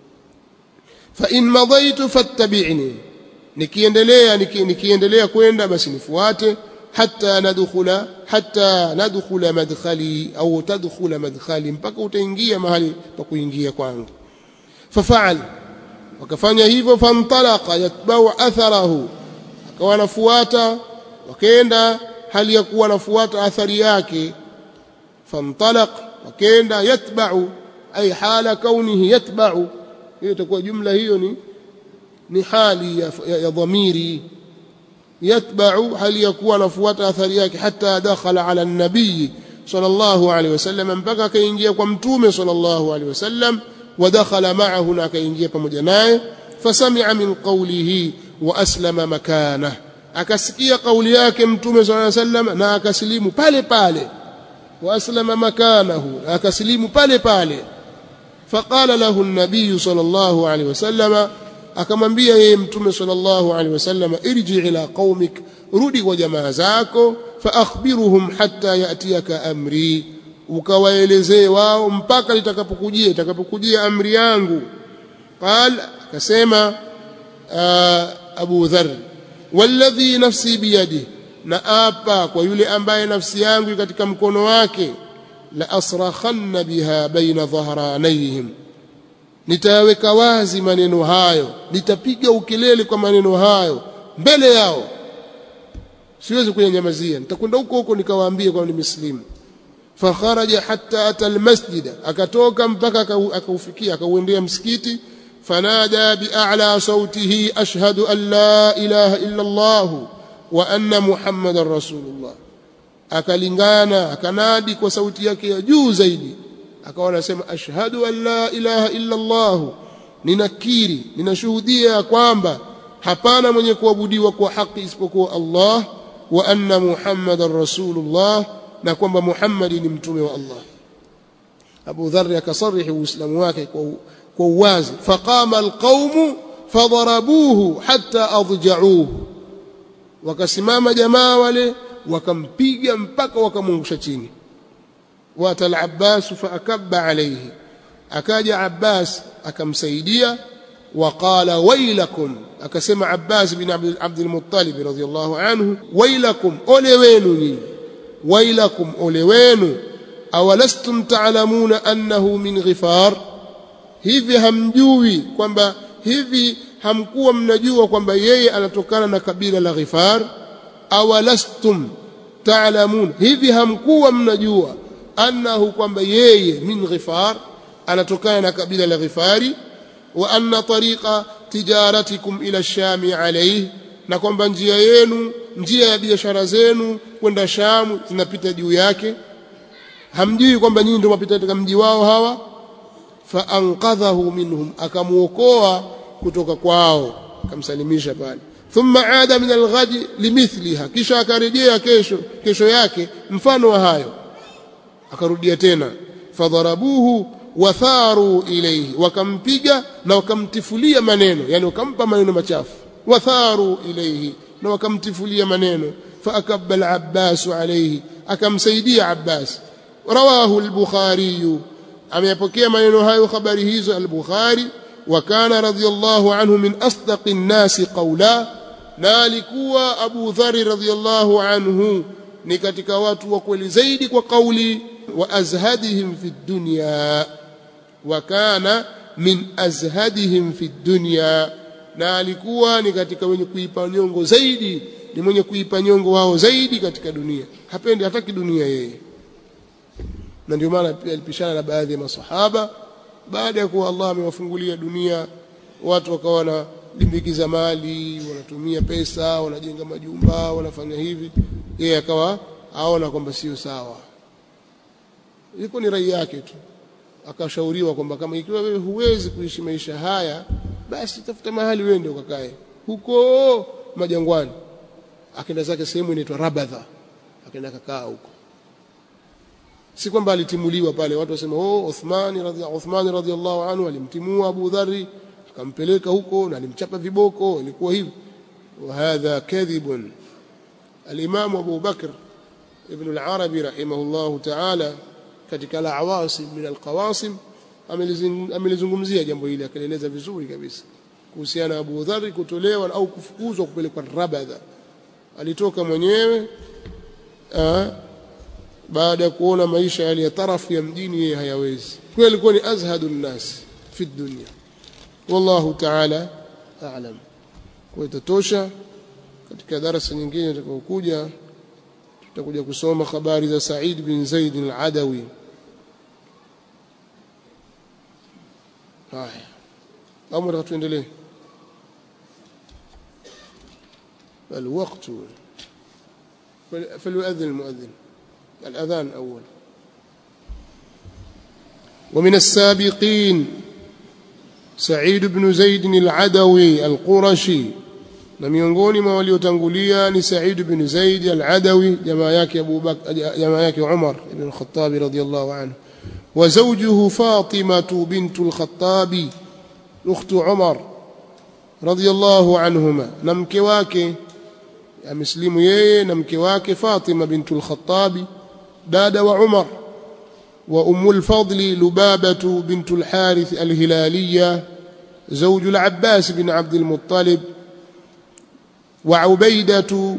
fa in madaitu fattabi'ni nikiendelea niki, nikiendelea kwenda basi nifuate hatta nadkhula hatta nadkhula madkhali au tadkhula madkhali mpaka utaingia mahali pa kuingia kwangu fafaal wakafanya hivyo fantalaqa yatbau atharahu akawa anafuata wakaenda hali ya kuwa anafuata athari yake fantalaq wakaenda yatbau ay hala kaunihi yatbau hiyo itakuwa jumla hiyo ni ni hali ya, ya, ya dhamiri yatbau hali ya kuwa anafuata athari yake hata dakhala ala nabii sallallahu alaihi wasallam mpaka akaingia kwa mtume sallallahu alaihi wasallam ودخل معه na akaingia pamoja naye fasami'a min qawlihi wa aslama makana akasikia kauli yake mtume sallallahu alaihi wasallam na akasilimu pale pale wa aslama makanahu akasilimu pale pale faqala lahu an-nabiy sallallahu alaihi wasallam akamwambia yeye mtume sallallahu alaihi wasallam irji ila qaumik rudi kwa jamaa zako fa akhbiruhum hatta yatiyaka amri ukawaelezee wao mpaka litakapokujia itakapokujia amri yangu qal akasema Abu Dharr walladhi nafsi biyadi na apa kwa yule ambaye nafsi yangu katika mkono wake la asrakhanna biha baina dhahranayhim nitaweka wazi maneno hayo nitapiga ukelele kwa maneno hayo mbele yao siwezi kunyamazia nitakwenda huko huko nikawaambia kwa ni muslimu fakharaja hatta ata almasjida akatoka mpaka akaufikia akauendea msikiti fanada bi'ala sautihi ashhadu an la ilaha illa Allah wa anna muhammadar rasulullah akalingana akanadi kwa sauti yake ya juu zaidi akawa anasema ashhadu an la ilaha illa Allah ninakiri ninashuhudia kwamba hapana mwenye kuabudiwa kwa haki isipokuwa Allah wa anna muhammadar rasulullah na kwamba Muhammad ni mtume wa Allah Abu Dharr akasarihi uislamu wake kwa kwa uwazi faqama alqaumu fadarabuhu hatta adja'uhu wakasimama jamaa wale wakampiga mpaka wakamwangusha chini wata al-Abbas faakabba alayhi akaja Abbas akamsaidia waqala wailakum akasema Abbas bin Abd al-Muttalib radhiyallahu anhu wailakum ole wenu nyinyi wailakum ole wenu awalastum ta'lamuna annahu min ghifar hivi hamjui kwamba hivi hamkuwa mnajua kwamba yeye anatokana na kabila la ghifar awalastum ta'lamun hivi hamkuwa mnajua annahu kwamba yeye min ghifar anatokana na kabila la ghifari wa anna tariqa tijaratikum ila shami alayhi na kwamba njia yenu njia ya biashara zenu kwenda Shamu zinapita juu yake hamjui kwamba nyinyi ndio mapita katika mji wao hawa fa anqadhahu minhum akamuokoa kutoka kwao akamsalimisha pale thumma aada min alghadi limithliha kisha akarejea kesho kesho yake mfano wa hayo akarudia tena fadharabuhu watharu ilayhi wakampiga na wakamtifulia maneno yani wakampa maneno machafu watharu ilayhi na wakamtifulia maneno faakabba al-Abbas alayhi akamsaidia Abbas rawahu al-Bukhari ameyapokea maneno hayo habari hizo al-Bukhari wa kana radiyallahu anhu min asdaqi an-nasi qawla na alikuwa Abu Dharr radiyallahu anhu ni katika watu wa kweli zaidi kwa kauli wa azhadihim fi dunya wa kana min azhadihim fi dunya na alikuwa ni katika wenye kuipa nyongo zaidi ni mwenye kuipa nyongo wao zaidi katika dunia hapendi hataki dunia yeye na ndio maana pia alipishana na baadhi ya masahaba baada ya kuwa Allah amewafungulia dunia watu wakawa na limbikiza mali wanatumia pesa wanajenga majumba wanafanya hivi yeye akawa aona kwamba sio sawa ilikuwa ni rai yake tu akashauriwa kwamba kama ikiwa wewe huwezi kuishi maisha haya basi tafuta mahali uende ukakae huko majangwani akaenda zake sehemu inaitwa Rabadha akaenda kakaa huko si kwamba alitimuliwa pale watu wasema oh Uthmani radhiallahu Uthmani radhiallahu anhu alimtimua Abu Dharri akampeleka huko na alimchapa viboko ilikuwa hivi وهذا كذب الإمام أبو بكر ابن العربي رحمه الله تعالى katika al-awasim min al-qawasim amelizungumzia jambo hili akaeleza vizuri kabisa kuhusiana na Abu Dharr kutolewa au kufukuzwa kupelekwa Rabadha alitoka mwenyewe baada ya kuona maisha yale ya tarafu ya mjini yeye hayawezi kweli alikuwa ni azhadun nas fi dunya wallahu ta'ala a'lam kwa itatosha katika darasa nyingine tutakayokuja tutakuja kusoma habari za Said bin Zaid al-Adawi haya au mtaka tuendelee الوقت فليؤذن المؤذن الأذان أول ومن السابقين سعيد بن زيد العدوي القرشي na miongoni mwa waliotangulia ni Said ibn Zaid al-Adawi jamaa yake Abu Bakr jamaa yake Umar ibn al-Khattab radiyallahu anhu wa zawjuhu Fatima bint al-Khattab ukht Umar radiyallahu anhuma na mke wake ameslimu yeye na mke wake Fatima bint al-Khattab dada wa Umar wa ummu al-Fadl Lubabah bint al-Harith al-Hilaliyah زوج العباس بن عبد المطلب وعبيدة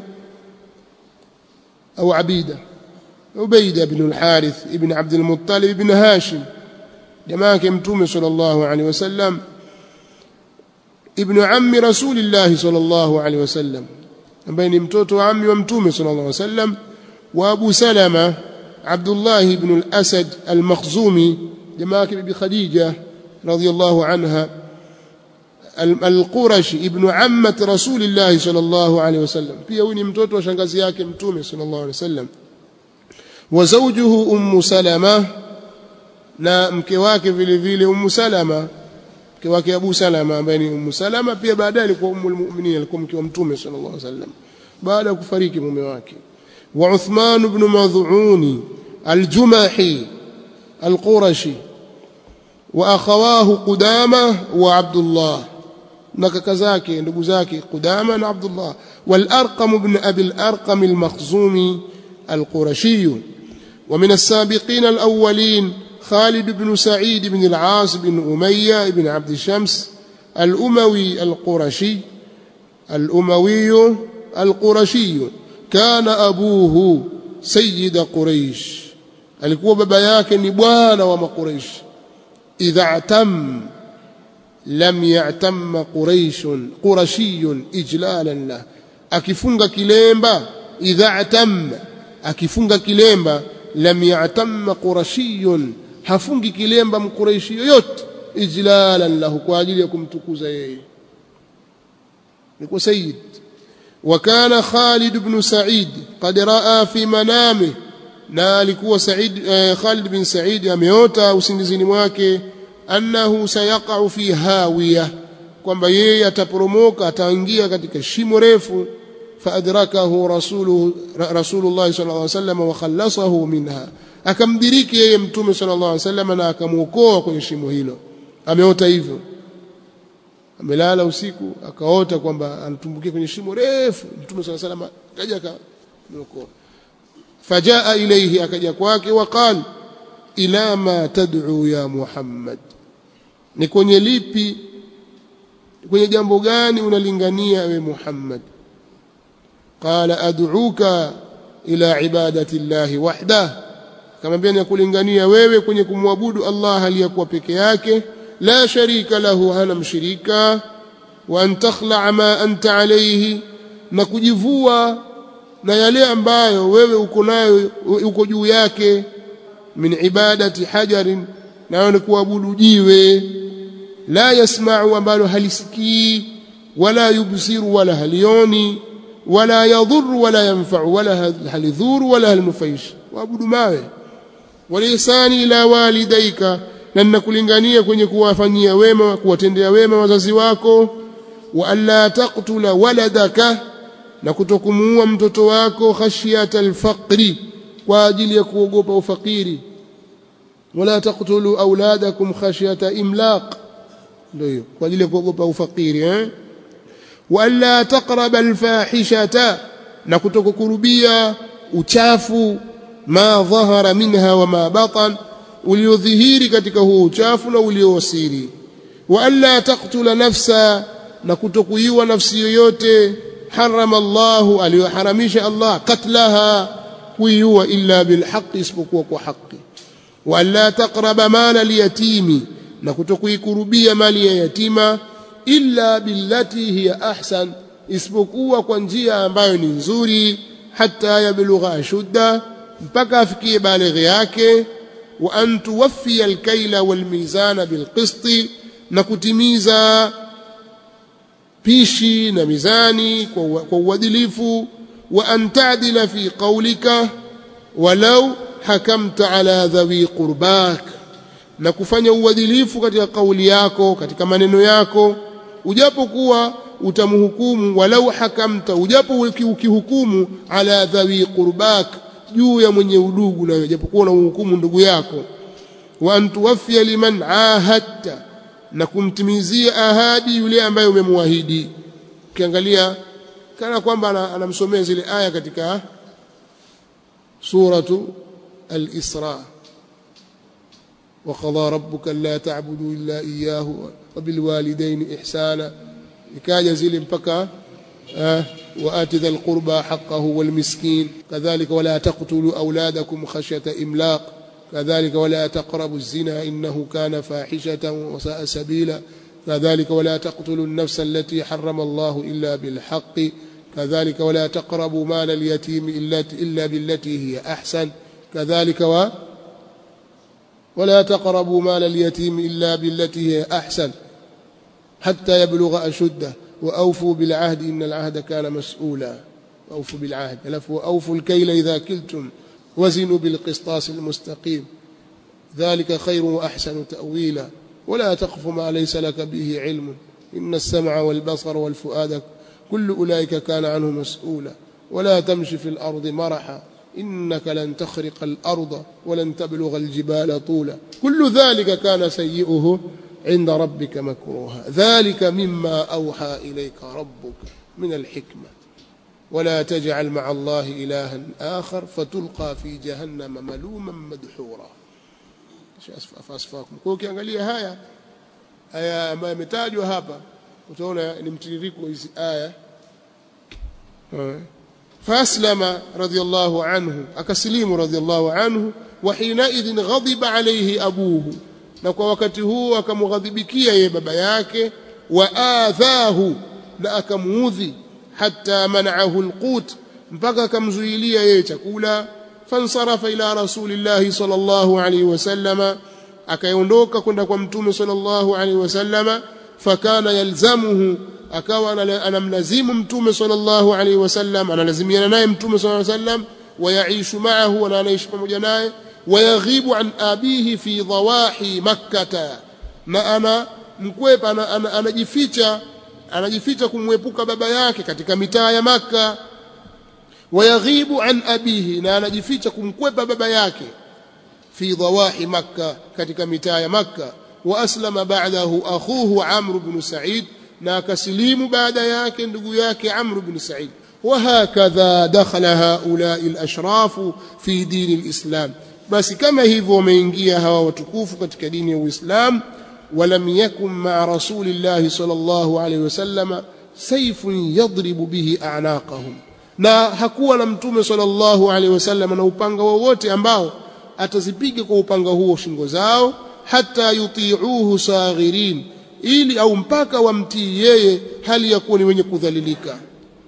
أو عبيدة عبيدة بن الحارث ابن عبد المطلب بن هاشم جماعة متوم صلى الله عليه وسلم ابن عم رسول الله صلى الله عليه وسلم بين متوت وعمي ومتوم صلى الله عليه وسلم وأبو سلمة عبد الله بن الأسد المخزومي جماعة بخديجة رضي الله عنها al-Qurashi ibn ammat Rasulillah sallallahu alaihi wasallam pia huyu ni mtoto wa shangazi yake mtume sallallahu alaihi wasallam wa zawjuhu ummu salama na mke wake vile vile ummu salama mke wake Abu Salama ambaye ni ummu salama pia baadaye alikuwa ummul mu'minin alikuwa mke wa mtume sallallahu alaihi wasallam baada ya kufariki mume wake wa Uthman ibn Mad'un al-Jumahi al-Qurashi wa akhawahu Qudama wa Abdullah na kaka zake ndugu zake Qudama na Abdullah wal Arqam ibn Abi al Arqam al Makhzumi al Qurashi ومن السابقين الأولين خالد بن سعيد بن العاص بن أمية بن عبد الشمس الأموي القرشي الأموي القرشي كان أبوه سيد قريش alikuwa baba yake ni bwana wa makuraish idha atam lam ya'tamma quraish qurashiyun ijlalan lah akifunga kilemba idha atam akifunga kilemba lam ya'tamma qurashiyun hafungi kilemba mkuraishi yoyote ijlalan lahu kwa ajili ya kumtukuza yeye ni sayyid وكان خالد بن سعيد قد راى في منامه na alikuwa Said eh, Khalid bin Said ameota usingizini mwake annahu sayaqa'u fi hawiya kwamba yeye ataporomoka ataingia katika shimo refu faadrakahu rasuluhu rasulullah sallallahu alaihi wasallam wa khallasahu minha akamdiriki yeye mtume sallallahu alaihi wasallam na akamuokoa kwenye shimo hilo ameota hivyo amelala usiku akaota kwamba anatumbukia kwenye shimo refu mtume sallallahu alaihi wasallam kaja akamuokoa فجاء إليه أكجا kwake وقال إلى ما تدعو يا محمد ni kwenye lipi kwenye jambo gani unalingania we Muhammad qala ad'uka ila ibadati llahi wahdah akamwambia nakulingania wewe kwenye kumwabudu Allah aliyekuwa peke yake la sharika lahu hana mshirika wa an takhlaa ma anta alayhi na kujivua na yale ambayo wewe uko nayo uko juu yake min ibadati hajarin nayo ni kuabudu jiwe la yasma'u ambalo halisikii wala yubsiru wala halioni wala yadhuru wala yanfa'u wala halidhuru wala halnufaish waabudu mawe walisani ila walidaika na ninakulingania kwenye kuwafanyia wema kuwatendea wema wazazi wako wa alla taqtula waladaka na kutokumuua mtoto wako khashyata alfaqri kwa ajili ya kuogopa ufakiri wala taqtulu auladakum khashyata imlaq ndio hiyo kwa ajili ya kuogopa ufakiri eh wala taqraba alfahishata na kutokukurubia uchafu ma dhahara minha wa ma batan uliodhihiri katika huo uchafu na uliowasiri wa alla taqtula nafsa na kutokuiwa nafsi yoyote harama Allahu aliyoharamisha Allah katlaha kuiua illa bilhaqi isipokuwa kwa haki wa alla taqraba mala liyatimi na kutokuikurubia mali ya yatima illa billati hiya ahsan isipokuwa kwa njia ambayo ni nzuri hata yablugha ashudda mpaka afikie balighi yake wa an tuwaffiya alkaila walmizana bilqisti na kutimiza pishi na mizani kwa uadilifu wa an ta'dila fi qawlika walau hakamta ala dhawi qurbak na kufanya uadilifu katika kauli yako katika maneno yako ujapokuwa utamhukumu walau hakamta ujapo ukihukumu ala dhawi qurbak juu ya mwenye udugu na ujapokuwa na uhukumu ndugu yako wa an tuwaffiya liman ahadta na kumtimizia ahadi yule ambaye umemwahidi ukiangalia kana kwamba anamsomea zile aya katika suratu al-Isra وقضى ربك الا تعبدوا الا اياه وبالوالدين احسانا ikaja zile mpaka وآت ذا القربى حقه والمسكين كذلك ولا تقتلوا أولادكم خشية إملاق كذلك ولا تقربوا الزنا إنه كان فاحشة وساء سبيلا كذلك ولا تقتلوا النفس التي حرم الله إلا بالحق كذلك ولا تقربوا مال اليتيم إلا, إلا بالتي هي أحسن كذلك و ولا تقربوا مال اليتيم إلا بالتي هي أحسن حتى يبلغ أشده وأوفوا بالعهد إن العهد كان مسؤولا وأوفوا بالعهد ألف وأوفوا الكيل إذا كلتم وزنوا بالقسطاس المستقيم ذلك خير وأحسن تأويلا ولا تقف ما ليس لك به علم إن السمع والبصر والفؤاد كل أولئك كان عنه مسؤولا ولا تمش في الأرض مرحا إنك لن تخرق الأرض ولن تبلغ الجبال طولا كل ذلك كان سيئه عند ربك مكروها ذلك مما أوحى إليك ربك من الحكمة ولا تجعل مع الله إلها آخر فتلقى في جهنم ملوما مدحورا فأصفاكم kwa ukiangalia haya aya ambayo imetajwa hapa utaona ni mtiririko hizi aya فأسلم رضي الله عنه أكسليم رضي الله عنه وحينئذ غضب عليه أبوه na kwa wakati huo akamghadhibikia yeye baba yake wa adhahu na akamuudhi hatta mana'ahu alqut mpaka akamzuilia yeye chakula fansarafa ila rasulillahi sallallahu alayhi wasallama akaondoka kwenda kwa mtume sallallahu alayhi wasallama fakana yalzamuhu akawa anamlazimu mtume sallallahu alayhi wasallam analazimiana naye mtume sallallahu alayhi wasallam wayaishu ma'ahu na anaishi pamoja naye ويغيب عن أبيه في ضواحي مكة na ana mkwepa anajificha anajificha kumwepuka baba yake katika mitaa ya Makka wayaghibu an abihi na anajificha kumkwepa baba yake fi dhawahi Makka katika mitaa ya Makka wa aslama ba'dahu akhuhu Amr ibn Sa'id na akasilimu baada yake ndugu yake Amr ibn Sa'id وهكذا دخل هؤلاء الأشراف في دين الإسلام basi kama hivyo wameingia hawa watukufu katika dini ya Uislamu walam yakun ma'a rasulillahi sallallahu alayhi wasallam sayfun yadribu bihi a'naqahum na hakuwa na mtume sallallahu alaihi wasallam na upanga wowote ambao atazipiga kwa upanga huo shingo zao hata yutiuhu saghirin ili au mpaka wamtii yeye hali ya kuwa ni wenye kudhalilika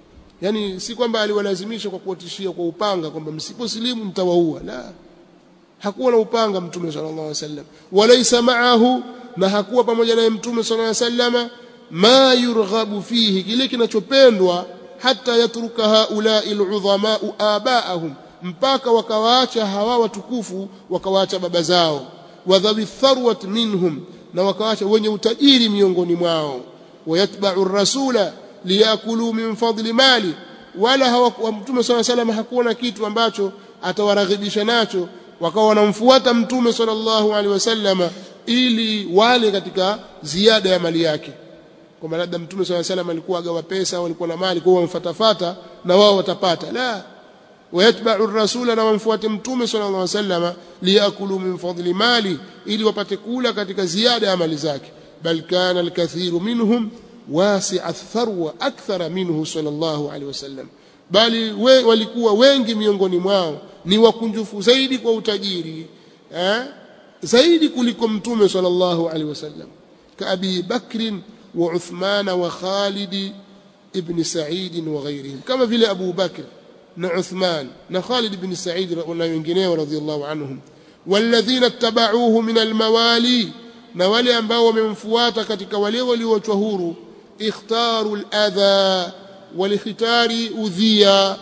yani si kwamba aliwalazimisha kwa kuwatishia kwa upanga kwamba msiposilimu mtawaua la hakuwa na upanga mtume sallallahu alaihi wasallam walaysa ma'ahu na hakuwa pamoja naye mtume sallallahu alaihi wasallam ma yurghabu fihi kile kinachopendwa hata yatruka haulai aludhama abaahum mpaka wakawaacha hawa watukufu wakawaacha baba zao wadhawi tharwat minhum na wakawaacha wenye utajiri miongoni mwao wayatba'u rasula liyakulu min fadli mali wala hawakuwa mtume swalla salam hakuwa na kitu ambacho atawaraghibisha nacho wakawa wanamfuata mtume sallallahu alaihi wasallama ili wale katika ziada ya mali yake kwamba labda mtume swalla salam alikuwa agawa pesa au alikuwa na mali kwa wamfatafata na wao watapata la wayatba'u ar-rasula na wamfuate mtume sallallahu alaihi wasallama liyakulu min fadli mali ili wapate kula katika ziada ya mali zake bal kana al-kathiru minhum wasi'a ath-tharwa akthara minhu sallallahu alaihi wasallam bali we, walikuwa wengi miongoni mwao ni wakunjufu zaidi kwa utajiri eh? zaidi kuliko mtume sallallahu alaihi wasallam ka Abi Bakr wa Uthman wa Khalid ibn Sa'id wa ghayrihim kama vile Abu Bakr na Uthman na Khalid ibn Sa'id na wengineo radhiyallahu anhum walladhina ittaba'uhu min almawali na wale ambao wamemfuata katika wale walioachwa huru ikhtaru aladha walikhitari udhiya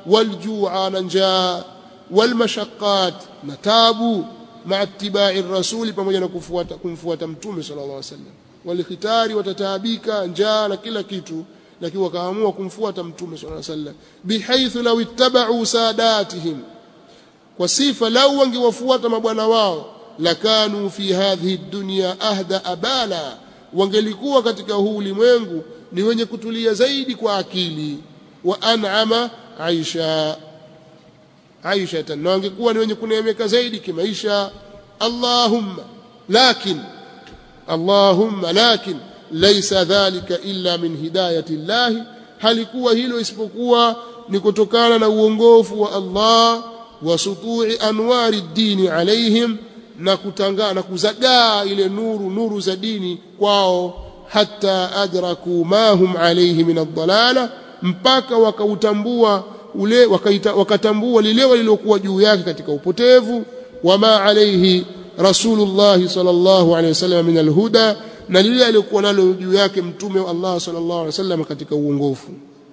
waljua na njaa walmashaqqat na tabu ma'a ittiba'i rasuli pamoja na kufuata kumfuata mtume sallallahu alaihi wasallam walikhitari watataabika njaa na kila kitu lakini wakaamua kumfuata mtume sallallahu alaihi wasallam bihaithu law ittaba'u sadatihim kwa sifa lau wangewafuata mabwana wao lakanu fi hadhihi dunya ahda abala wangelikuwa katika huu ulimwengu ni wenye kutulia zaidi kwa akili wa an'ama aisha aisha na wangekuwa ni wenye kuneemeka zaidi kimaisha allahumma lakin allahumma lakin laysa dhalika illa min hidayati llahi halikuwa hilo isipokuwa ni kutokana na uongofu wa Allah wa sutu'i anwari dini alaihim na kutangaa na kuzagaa ile nuru nuru za dini kwao hata adraku ma hum alayhi min ad-dalala mpaka wakautambua ule wakaita, wakatambua lile walilokuwa juu yake katika upotevu wama alayhi rasulullah sallallahu alayhi wasallam min al-huda na lile alilokuwa nalo juu yake mtume wa Allah sallallahu alayhi wasallam katika uongofu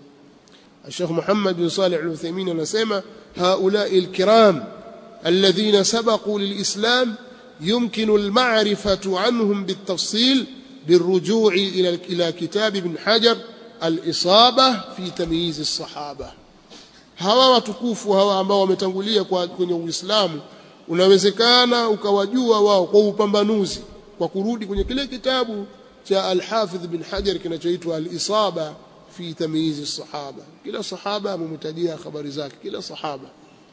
الشيخ محمد بن صالح العثيمين anasema هؤلاء الكرام الذين سبقوا للإسلام يمكن المعرفة عنهم بالتفصيل بالرجوع إلى إلى كتاب ابن حجر الإصابة في تمييز الصحابة hawa watukufu hawa ambao wametangulia kwenye Uislamu unawezekana ukawajua wao kwa upambanuzi kwa kurudi kwenye kile kitabu cha Al-Hafidh bin Hajar kinachoitwa Al-Isaba fi tamyiz as-sahaba kila sahaba amemtajia habari zake kila sahaba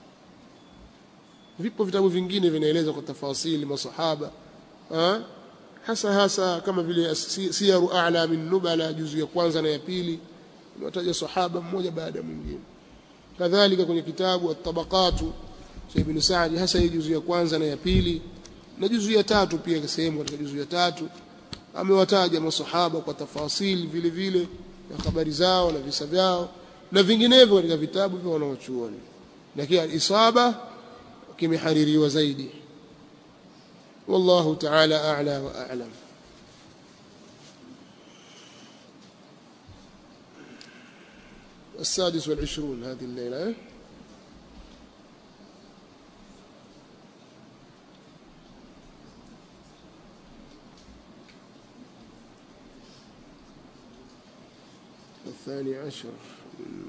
vipo vitabu vingine vinaeleza kwa tafasili masahaba ha? hasa hasa kama vile siyaru a'la min nubala juzu ya kwanza na ya pili unataja sahaba mmoja baada ya mwingine kadhalika kwenye kitabu at-tabaqatu cha ibn Sa'di hasa hii juzu ya kwanza na ya pili na juzu ya tatu pia sehemu katika juzu ya tatu amewataja masahaba kwa tafasili vile vile na habari zao na visa vyao na vinginevyo katika vitabu vya wanaochuoni lakini al-isaba kimehaririwa zaidi والله تعالى أعلى وأعلم السادس والعشرون هذه الليلة الثاني عشر